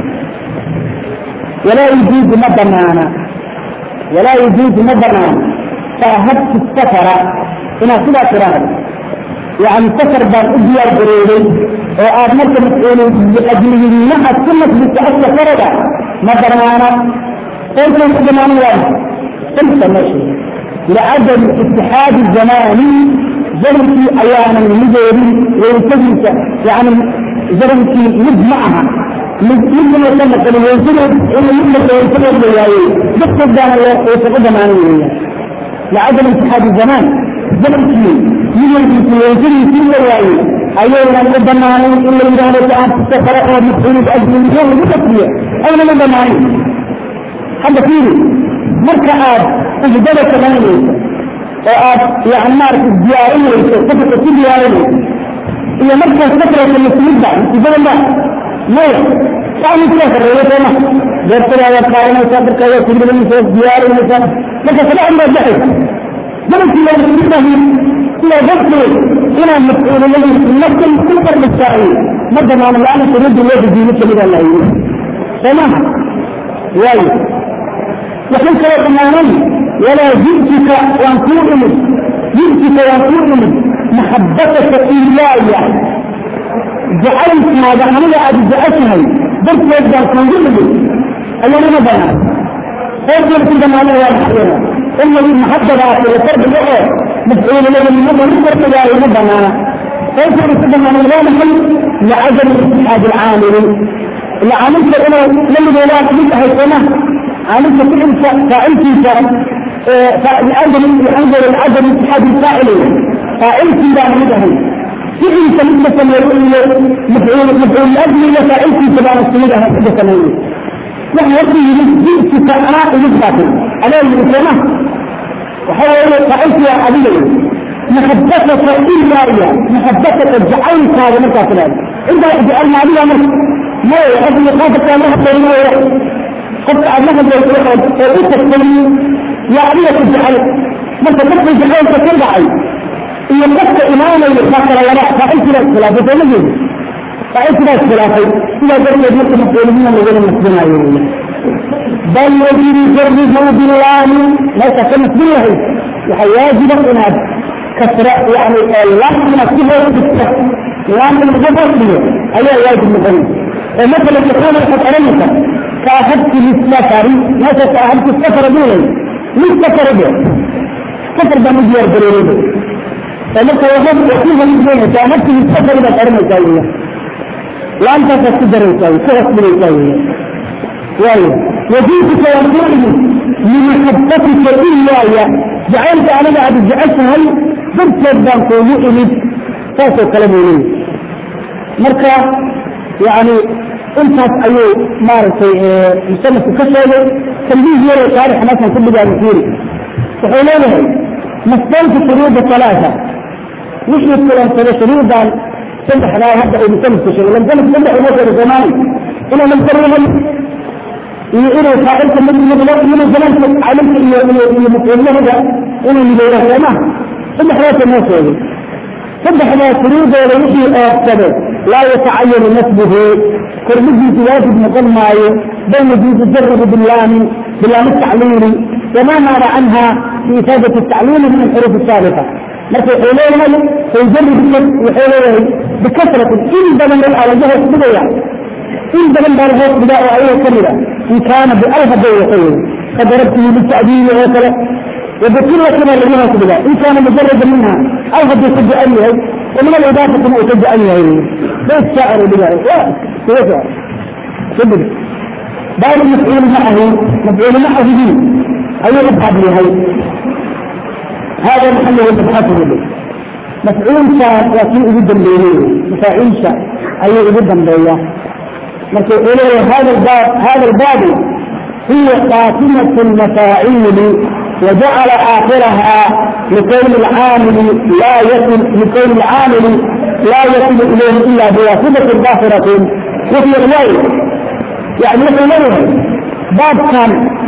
A: ولا يجوز مدنانا ولا يجوز مدنانا فهبت السفر هنا كذا كرامة يعني سفر بان اديا بريدي وآد مركة مسؤولي لأجله لها سنة بتأسى فردا ما درمانا قلت لهم زمان واحد قلت ماشي لعدم اتحاد الزماني زمن في أيام المجري وينتجس يعني زمن في مد معها ممكن يسمى كل يوزن إنه يملك وينتجس بياوي بس قدام الله ويتقدم عنه لعدم اتحاد الزمان زمن في يجب يوزن في الوعي أيضا ربما إلا إذا لك أن تستفرق ومسؤول بأجل اليوم بتسلية أين من بمعنى هذا فيه مركة آب أجدلة كمان وآب يعني معرفة الديارية صفة الديارية هي مركة فترة المسلمين بعد إذا الله ليه يعني كيف الرئيس هنا جبت لها وقائنا وصابر كذا كل من يسوس دياري مثلا لك سبع عمر جحي زمن في يوم المسلمين إلى ذكر إلى المسؤول الذي يمثل كل قرب السائل مدى ما أنا تريد الله بدينك من الله تمام واي وحين كلا تماما ولا جئتك وأن تؤمن جئتك وأن تؤمن محبتك إياي جعلت ما دعمل أجزاء بس يبدأ تنظر لي أنا ما بنا قلت لكم دمانا يا محيرا إن المحبة في الفرد الأخر مسؤول له من مدى نقدر تجاه مدنا كيف يستخدم من غير محل لعدم اتحاد العامل العامل فإنه لم يلاك منها السنة عامل فإن فأنت فالعدم ينظر العدم اتحاد الفاعلين فأنت لا مدهن فإن سلسة مفعول مفعول الأجل فأنت تبع السنة هكذا سنوية نحن يقضي جئت فأنا إلى على الإسلام وحاول فأنت يا حبيبي محبتك إلا إياه محبتك جعلت هذا من كافلان إذا جعلنا عليها من ما يحب يخافك أن نحب بينه حتى أنها بيتوحد وإنت تسلم يا عليك الجعل ما تبقى جعلت ترجعي إن لك إماما يخاطر ولا فأنت لا اختلاف فنجد فأنت لا اختلاف إذا كنت يجب أن تقول من الذين المسلمين bal yajibu jarrihu billaami meesha ka nasbin lahayd waxaa waajiba inaad kasra yani laam inaad ku hoos dhigta laam in lagu hoos dhigo ayaa waajib noqonaysa oo masala takuuna waxaad odhanaysa kaahadti lisafari meesha kaahadti safara dhulay lisafara de safar baan u diyaar garoobay oo marka waxaad ku halisgeynaysa kaahadti lisafari baad odhanaysaa weya laamtaasaad ku daraysaa ku hoos dhigaysaa weya waayo wajiibka waa ku imid limaxabatika iyaaya jacaylka aniga aad jeceshahay darteed baan kuugu imid saasoo kale buu leeyahy marka yani intaas ayuu maaragtay musanifku ka sheegay tambiih yaroo taarix meeshan ku dhigaayo fiiri wuxuu leeyahay mastaynta shuruuda salaata wixii kulansada shuruudan saddexdaa hadda uu musanifku sheegay lamsanif saddex inoo sheegay soomaali inuu lamsariyahay iyo inuu faacilka mid midlo inuu zamaanka caalimka iyo iyo mafcuulyahada inuu mideeyo sooma saddexdaasa noo sheegay saddexdaa shuruudooda wixii oobsado laa yatacayanu nasbuhu kormidiisu waajib noqon maayo bal yajuuzu jarahu bilaamin bilaam tacliili wama naaba canha fi ifaadati tacliili min alxuruuf saabiqa marka wuxuu leeyahay fayjarib wuxuu leeyahay bikasratin in badan waxaa laga hoos dhigaya in badan baa lahoos dhigaa oo ayaga kamid a in kaana bial haday waxay kadarabtihi litacdiili oo kale وبكلة ما لها كذا إن كان مجرد منها أو قد يتجأنها ومن الإضافة ما يتجأنها ليس شاعر بها كيف كبر بعض المفعول معه مفعول معه به أي يبحث لهي هذا محله المبحث به مفعول شاء وكيء جدا بيه مفاعيل شاء أي جدا بيه مفعول هذا الباب هذا الباب هي قاتمة المفاعيل وجعل آخرها لكون العامل لا يصل لكون العامل لا يصل إليه إلا بواسطة ظاهرة وفي الغير يعني مثلا باب كان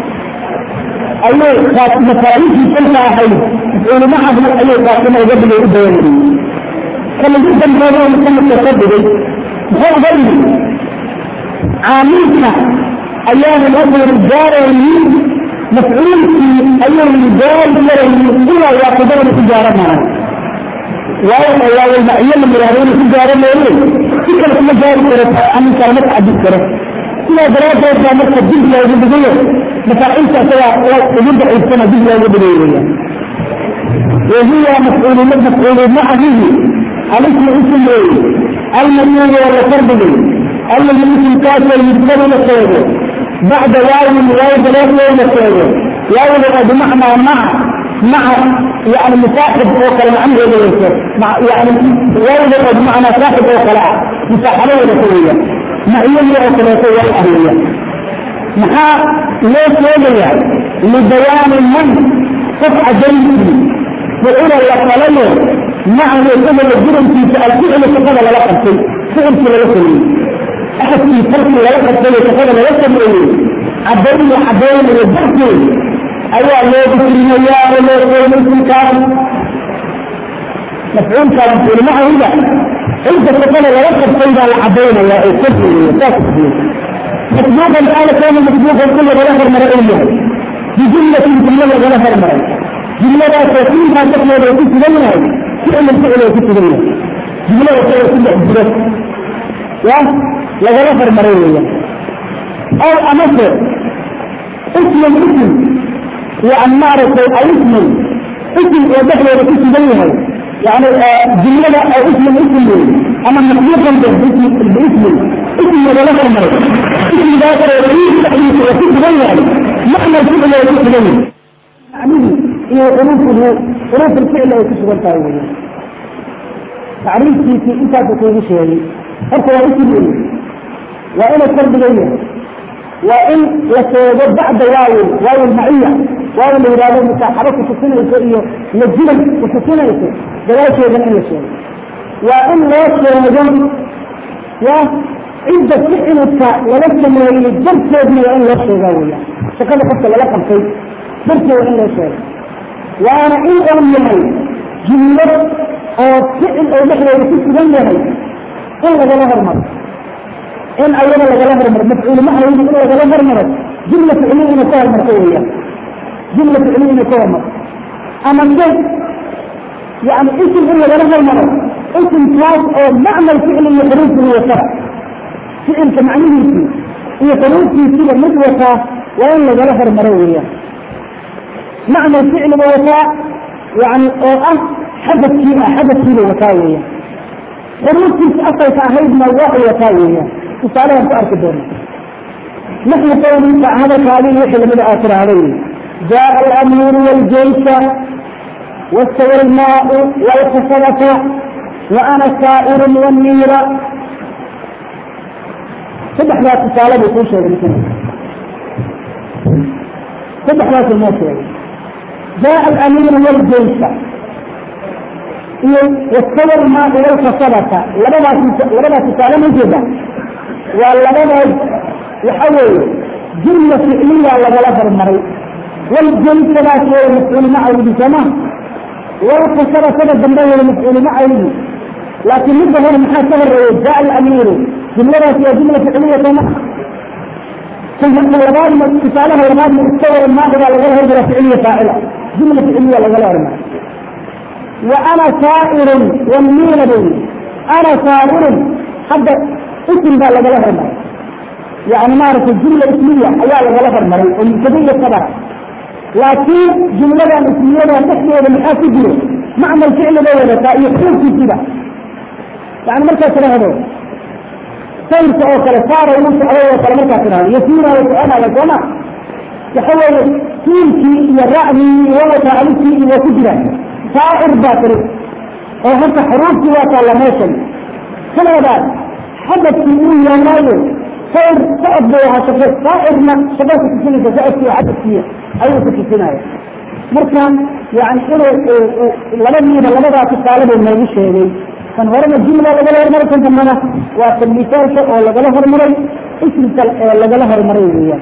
A: أي مفاريس كلها حي يقول معه أي قاسمة قبل يبين كما جدا هذا مثل التصدق هو غير عاملك أيام الأمر الرجال مفعول في أي رجال إلى يقدر التجارة معه واو واو المعية من مرارين التجارة معه فكرة كل جاري كرة أن كلمة عدد كرة إلى دراسة كلمة تجيب لا يجب بغير مثلا أنت سواء يبدأ السنة جيب لا يجب بغير وهي مفعول مفعول معه الاسم اسم المنور ولا فرد الذي مثل كاسر يتبنى للصوره بعد واو واو ثلاث واو مسألة واو بمعنى مع مع يعني مصاحب او كلام مع يعني واو بمعنى صاحب او كلام مصاحبة ونسوية معية او ثلاثية الأهلية مع ليش وضع لبيان من صفحة جنسي وإلى اللقلية مع الإنسان الجرم في الفعل فقد لا لقب فعل في لقب أحد في فرق لا لقب فقد لا لقب عبدين عبدين والبحث أيها الله بكرين يا الله قول كان مفعول كان مفعول معه إذا أنت تقول لا يقف سيدا العبدين يا الكفر يا مطلوبا قال كان مطلوبا كل غلافر مرئية بجملة جملة غلافر مرئية جملة تكون ما تقول لو كنت جملة فعل الفعل لو كنت جملة جملة وكذا كل حجرات يا لغلافر مرئية أو أمثل اسم الاسم وعن معرفة أو اسم اسم ودخل اسم بينها يعني جملة أو اسم اسم أما مخلوقا باسم باسم اسم ولا مرة اسم ذاكر ورئيس تحديث واسم بينها معنى الفعل واسم بينها يعني هي حروفه حروف الفعل واسم بينها تعريف في انت تقول شيء هو اسم وإلى الفرد بينها وإن يسوق بعد واو واو المعية واو اللي يرادوا مساحبك وتسنة يسوئيه يجلل وتسنة يسوئيه دلائك يجن أي شيء وإن لا يسوق وعند فعلك ولست من الجرس يجن وإن لا يسوق ولا فقد قلت للقم في جرس وإن لا يسوق وأنا إن أمي جملة أو فعل أو نحن يكون جملة إن لغا لها المرض in ayada lagala hormaro mafcuul maha in lagala hormaro jumla ficliya inay ka hormarto weeyaan jumla ficliya inay ka hormarto ama se yani isim in lagala hormaro isimkaas oo macna ficli iyo xuruufkii watara ficilka macnihiisii iyo xuruuftiisiiba mid wataa waa in lagala hormaro weeyaan macna ficliga wataa yani oo ah xadadkii ah xadadkiiba wataa weeyaan xuruuftiisi asalka ahaydna waa u wataa weeyaan tusaalahan ku arki doona naxnu qawlika hadalkaadii wixii lamida aad tiraahday jaa alamiiru waljaysa واستوى الماء والخشبة وأنا سائر والنير صدح ذات السالة بيكون شيء بكنا صدح ذات الموت جاء الأمير والجيش واستوى الماء والخشبة لبدا تسالة موجودة ولبدا يحول جملة فعلية لغلبة المريض والجيش لا شيء مسؤول معه بسماه والقصر سبب بالله المسؤول ما عليه لكن مثل هنا محاسبة الرئيس جاء الأمير جملة فيها جملة فعلية كما ثم الغربان من اتصالها الغربان من الصور الناقضة لغيرها جملة فعلية فاعلة جملة فعلية لغيرها وأنا سائر والمين بي أنا سائر حتى اسم ذا لغيرها يعني ما أعرف الجملة اسمية أيها لغيرها ومن صبرا laakiin jumladan ismiyadan dhexdeeda maxaa ku jiro macmal ficli bay wadataa iyo xuurkiisiba yani markaad tidhaahdo sayrka oo kale saara uu socday oo kale markaad tidhahdo yasiira way soconaya sooma waxa weeye siilkii iyo ra'dii iyo wawataa alifkii iyo waa ku jiraan saa'ir baa tiri oo horta xuruuftii waa taalla meeshan kaleedaad xadadkii uu yaanaayo sayr socod bay ahaa shaqo saa'irna shaqo ku tusinaysa socodkii xadadkii ayuu ku tusinaya marka yani inuu labadiiba labadaa tusaale buu noogu sheegay kan horena jumla lagala hormaray kan dambana waa kan misaalka oo lagala hormaray ismka ee lagala hormaray weeyaan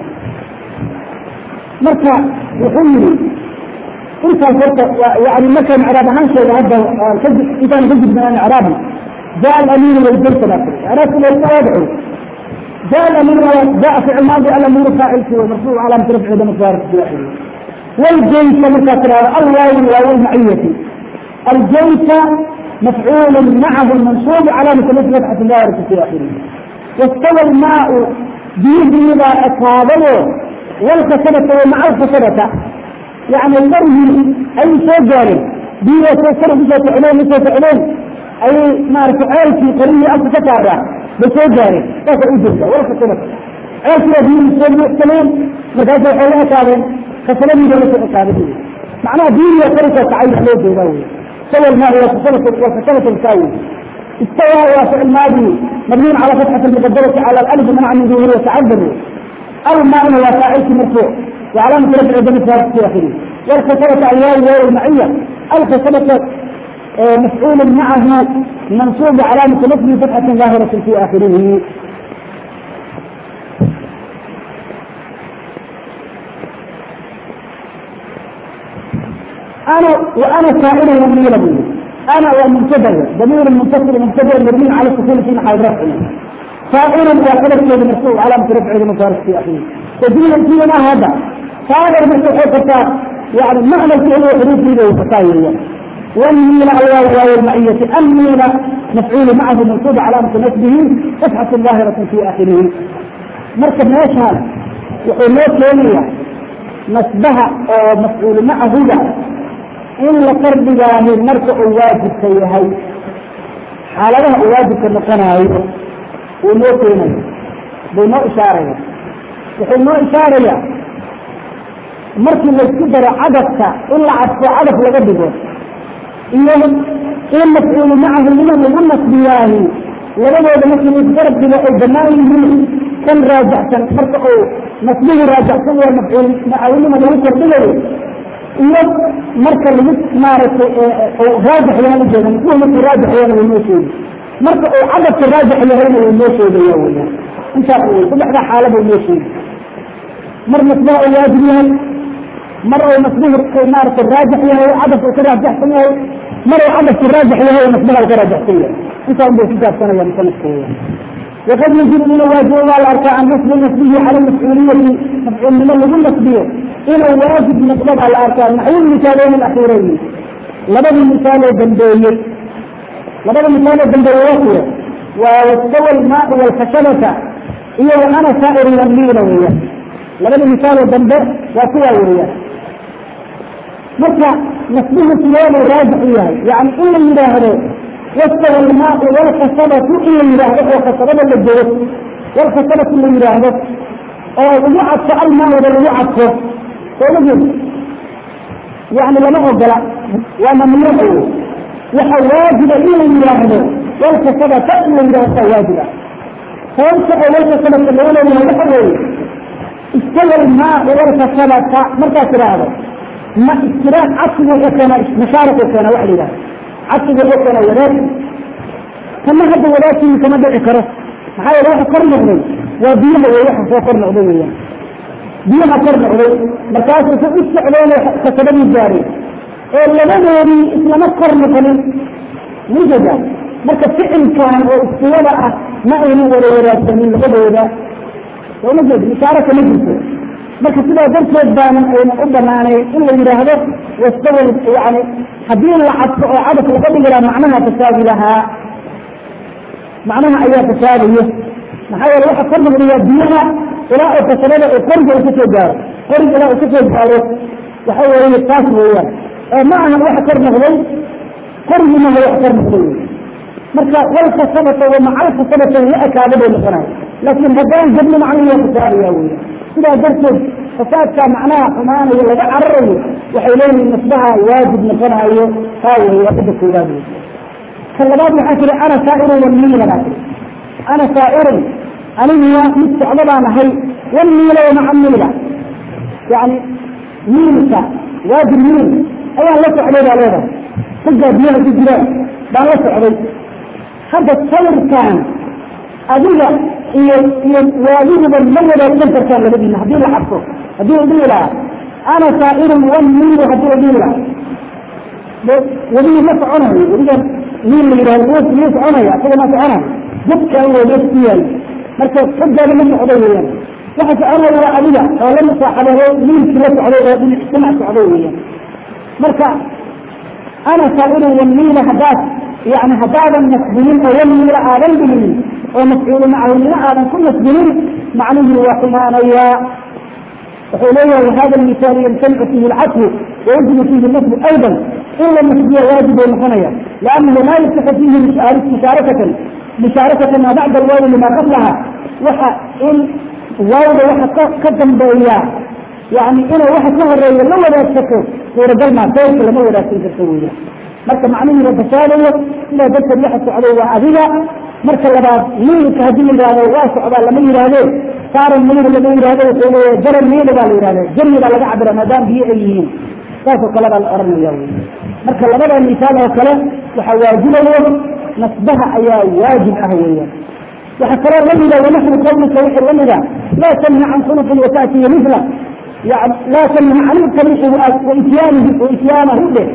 A: marka wuxuu yihi intaas horta yani markaan icraab ahaan sheega hadda intaan ka gudbinaan icraabi jaa alamiinu waljaysa baa tiri icraabku waa iska waadixo جاء الأمير جاء في الماضي الأمير فاعل فيه ومرفوع على رفع دم الفارق في آخره والجيش مكسر الواو الواو المعية الجيش مفعول معه المنصوب على مثل فتحة الظاهرة في آخره واستوى الماء بإذن إذا أصابه والخشبة ومع الخشبة يعني المرهي أي شيء جاري بيه يسوسر بسوس علين بسوس علين أي ما رفعال في قرية ألف فتارة بسوس جاري بس أجلسة والخشبة عيش يدين بسوس محتلين مدازة حولها كابين خسرين جلسة أصابته معناه دين يخرج تعين عليه بيضاوي سوى الماء والخشبة والخشبة الكاوي استوى وفعل الماضي مبني على فتحة المقدرة على الألف منع من ظهور وتعذر الماء هو فاعل مرفوع وعلامة رفع دم الفارق في آخره والخسرة الواو واو المعية الخسرة مفعول معه منصوب علامة نصب فتحة ظاهرة في آخره أنا وأنا سائل مبني له أنا ومنتبه ضمير المنتصر منتبه مرمي على السكون في محل رفع سائل وقدر كيد مرفوع علامة رفع دم الفارق في آخره تدين فينا هذا صادر مرفوع فتاة يعني معنى الفعل وحروف له فتاة والميل الواو واو المعية الميل مفعول معه منصوب علامة نسبه فتحة ظاهرة في آخره مركب ايش هذا؟ يقول كيمية نسبها أو مفعول معه ده إن لقرب جاه مركب واجب سيهي حالها واجب كنقناهي ونو كيمية بنو إشارة يقول نو إشارة markii laysku daro cadadka in la cadfo cadaf laga dhigo iyo in mafcuulu macahu lima lagu nasbiyaahi labadooda markii laisgarab dhigo ay banaan yihiin kan raajaxsan marka uu nasbigu raajaxsan yahay mafcuul macawnima lagu kordhigayo iyo marka lagu maaragtay raajix yahan ujeeda mafcuul markuu raajix yahana wuu noo sheegi marka uu cadadka raajix yahayna wuu noo sheegaya weyaan intaas wey saddexdaa xaala buu noo sheegi mar nasbaha uu waajib yahay mar uu nasbihi maaragtay raajix yahay cadafka uu ka raajixsan yahay mar uu cadafku raajix yahay nasbaha uu ka raajixsan yahay intaa un bay ku gaabsanaya musanafka weya وقد يجب من الواجب على أركان نصب نسبه على المسؤولية mafcuulnimo lagu nasbiyo inuu waajib noqdo baa la arkaa naxwu misaaleyni akhiireyni labadii misaaloo dambeeyey labada misaaloo dambeeyey waa kuwa waa wastawa almaau walkhashabata iyo wa ana saa'iru lamliina weeyaan labada misaaloo dambe waa kuwaa weeyaan marka nasbuhu sideebuu raajix u yahay yani in la yidhaahdo wastawa almaau walkhasabatu in la yidhaahdo oo khasabada la jego walkhasabatu la yidhaahdo oo lagu cadfo almaauda lagu cadfo sooma jeed yani lama ogola waa mamnuuc wey waxa waajiba in la yidhaahdo walkhasabata in la yidhahdo saa waajiba sababta oo walkhasabata loo leeyahay waxa weeye istawa almaau walkhasabata markaad tidhaahdo ma istiraaq cadsigu u keena mashaariku keena waxa la yidhahdo cadsigu u keena wadaag kama hadda wadaagtii kama dhici karo maxaa yeele waxa kor noqday waa biyaha wey waxa soo kor noqday weeyaan biyaha kor noqday markaasuu sa u socdeen kasabadii gaaray oo labadoodii islama kor noqonin mujada marka ficilkan oo istiwada ah ma aynan wada wadaagsanin labadooda sooma jeed mushaaraka ma jirto marka sidaa darteed baanan aynan u banaanayn in la yidhaahdo wastawa yani haddii la cadfo oo cadaf laga dhigi lahaa macnaha tasaabi lahaa macnaha ayaa tasaabaya maxaa yeele waxa kor noqdaya biyaha ilaa oo kasabada oo qoriga uu kasoo gaaro qoriga ilaa uu kasoo gaaro waxa weeye taas weeyaan oo ma ahan waxa kor noqday qorigi maha wax kor noqday marka walkasabata wa macalkasabata la ekaada bay noqonaya laakiin haddaan jabni macnihi waa tasaabaya weya sidaa darteed fasaadka macnaha xumaanayo laga cararayo waxay leeyihin nasbaha waajib noqonayo taa wey waa cidda koowaad wey ka labaad waxaa tiri ana saa'irun wamiila baa tiri ana saa'irun aniguwa mid socdo baan ahay wamiila wamaca miila yani miilka waajib miil ayaan la socday baa leedahay raggaa biyaha ku jiraan baan la socday hadda sawirkan adiga iyo iyo waadiguba ma wadaagsan kartaan labadiina haddii la cabso haddii la dhihi lahaa ana saa'irun wamiilu haddii la dhihi lahaa wadiga ma soconayo wadiga miil la yidhahdo muu muu soconaya isaga ma soconayo dadkan waa mees ku yaali marka raggaada ma socdo weeyaan waxa soconaya waa adiga oo la musaaxabeeyo miilkii la socday oo dhinac socdo weeyaan marka ana saa'irun wamiila haddaad yani haddaadan nasbinin oo wamiila aadan dhiginin oo mafcuulu macahunimo aadan ku nasbinin macnihii waa xumaanayaa wuxuu leeyahay hada misaal yamtanicu fihi lcadfu wayajibu fihi nasbu ayda in la nasbiya waajib bay noqonaya liannahu laa yasixu fihi mushaarakatan mushaarakatan maa bacda alwaawi lima qablaha waxa in waawda waxa ka dambeeya yani inay waxa ka horeeya la wadaagsato suuragal maa sayrka lama wadaagsan karto weya marka macnihii la fashaadayo sidaa darteed waxa socday waa adiga marka labaad miilka haddii la yihahdo waa socdaa lama yihahde saaran miil lama yihahdo wuxuu leeyahay jaran miil baa la yihahda jari baa laga cabira maadaama biyo ay yihiin saasoo kale baa la oranaya wy marka labada misaal oo kale waxa waajibayo nasbaha ayaa waajib ah weeyaan waxa kaloo lamida wanaxwu qawlika wixii lamida laa tanha can khuluqin wata'tiya mila yani laa tanha can ilqabiixi waityaanihi waityaanahu dheh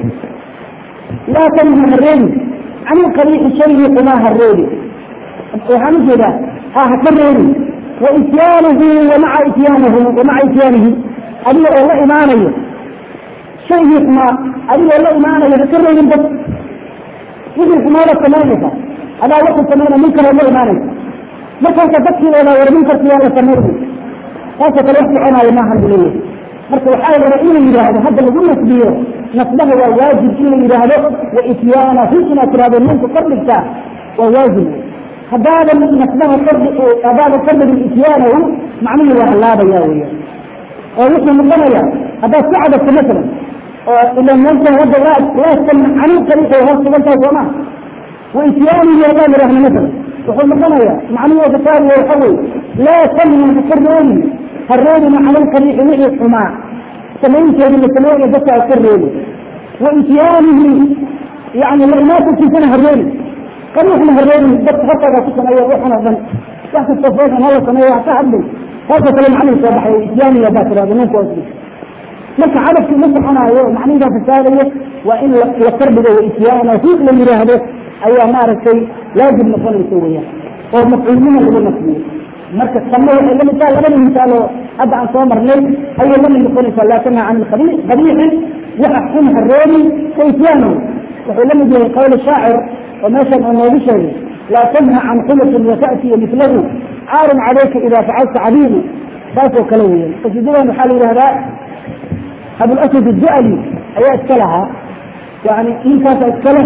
A: laa tanha hareebi can ilqabiixi shaygii xumaa hareebi waxaan ujeedaa ha haka reebi waityaanahu wamaca ityaanahu wamaca ityaanihi adiga oo la imaanayo shaygii xumaa adigoo la imaanayo haka reebin dad wixii xumaada samaynaysa adaa wuxuu samayna munkara la imaanaysa markaasa dadkiiooda war munkarki waa la samayna saasoo kale wax soconaayo maahan bu leeyahay marka waxaa raba in la yidhaahdo hadda lagu nasbiyo nasbaha waa waajib in la yidhaahdo waityaanahu inaad tirahdo ninku kordhigtaa waa waajib haddaadan nasbaha kordhi haddaadan kordhigin ityaanahu macnihii waa hallaabaya weya oo wuxuu noqonaya haddaad ku cadabto masalan oo ila meesha hadda laa laastan canin qariix ay hoos sugan tahay sooma waityaanihi haddaan idhahno masalan wuxuu noqonaya macnihii kasaabiya waxa weye laa tanha haka reebi ha reebina cala lqariixi wixii xumaa samaynteedi la sameeya dadka ha ka reebi waityaanihi yani la imaatankiisana ha reebi qariixna ha reebin dadka hortaaga ku sameeya waxan oo dhan wax kasta fooshan hala sameeya wax ka hadlay saasoo kale macnihi soo baxay ityaanihi haddaa tirahdo ninku osli marka cadabkii ma soconaayo macnihiidaa fasaadayo waa in la kordhigo waityaanahu la yidhaahdo ayaa maaragtay laazim noqonaysa weyaan oo mafcuulnima lagu nasbiyo marka tanna waxay lamid tahay labada misaal oo hadda aan soo marnay ayay lamid noqonaysaa laa tanha can qabiixin waxa xun hareebi kayfiyaano wuxuu lamid yahay qawl shaacir oo meeshan uu noogu sheegay laa tanha can khuluqin wata'tiya milahu caarun calayka ida facalta cadiimu saas oo kale weyan qasiidadan waxaa la yidhahdaa abulaswad adu'ali ayaa iska lahaa yani ninkaasa iskale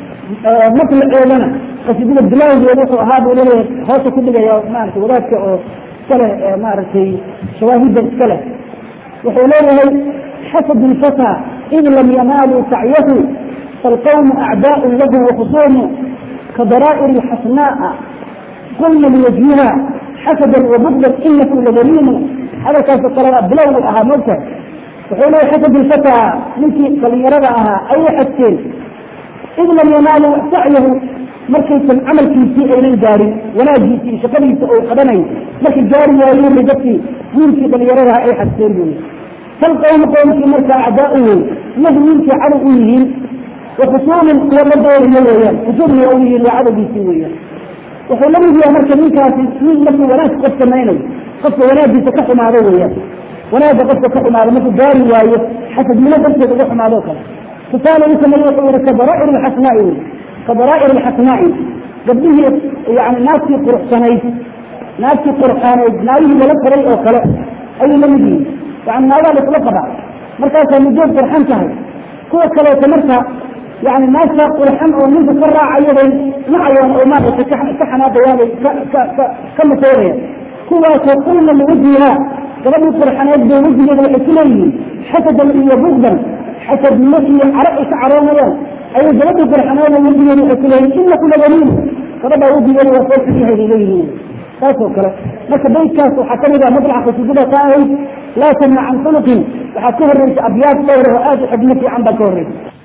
A: matlaceedana qasiidada bilawgeeda wuxuu ahaa buu leeyahay hoosa ku dhigaya maaragtay wadaadka oo iskale maaragtay shawaahidda iskale wuxuu leeyahay xasad ilfata id lam yanaaluu sacyahu falqawmu acdaau lahu wakhusuumu kadara'ir lxasnaa'a qulna liwajhiha xasadan wabugdan inaku ladaliimu hadalkaasoo kalena bilowgu ahaa mogta wuxuu leeyahay xasad ilfata ninkii dhalinyarada ahaa ayay xadkeen id lam yanaalu sacyahu markaysan camalkiisii aynan gaarin wanaagiisii iyo shaqadiisa oo qabanay markay gaari waayeen bay dadkii wiilkii dhalinyaradaha ay xadkeen buy falqawmu qowmkii marka acdaauhu lahu wiilkii cadow u yihiin wakhusuumin kuwa la dooriyo weeyaan khusuumna u yihiin waa cadowgiisii weeyaan wuxuu la mid yahay marka ninkaasi nin markuu wanaag qof samaynayo qofka wanaagiisa ka xumaado weeyaan wanaagga qofka ka xumaado markuu gaari waayo xasadnimo darteed uga xumaado kale tusaale u sameeye wuxuu yihi kadara'ir lxasnaai wey kadara'ir lxasnaai gabdhihii yani naagtii quruxsanayd naagtii qurxaaneyd naagihii lala taray oo kale ayay la mid yihiin yani naagaa laisla qabaa markaasaa muddood qurxan tahay kuwa kaleeto marka yani naagtaa qurxan oo ninka ka raacayabay nacayaan oo maaragtay ka xanaaqayaanay ka masoorayaan kuwaasoo qulna liwajhiha gabadhii qurxaneed bay wejigeeda waxay ku leeyihiin xasadan iyo bugdan xasadnimo iyo caro ay ka caroonayaan ayay gabadhii qurxaneeda wejigeeda waxay ku leeyihin inaku ladaliin gabadhaa wejigeeda waa soo xiyahay leeyihiin saas oo kale marka baydkaas waxaa kamid ah madlaca qasiidada ka ahayd laa tamna can khuluqin waxaa ka horreysa abyaad dhowr oo aada u xigmo fiican baa ka horreysa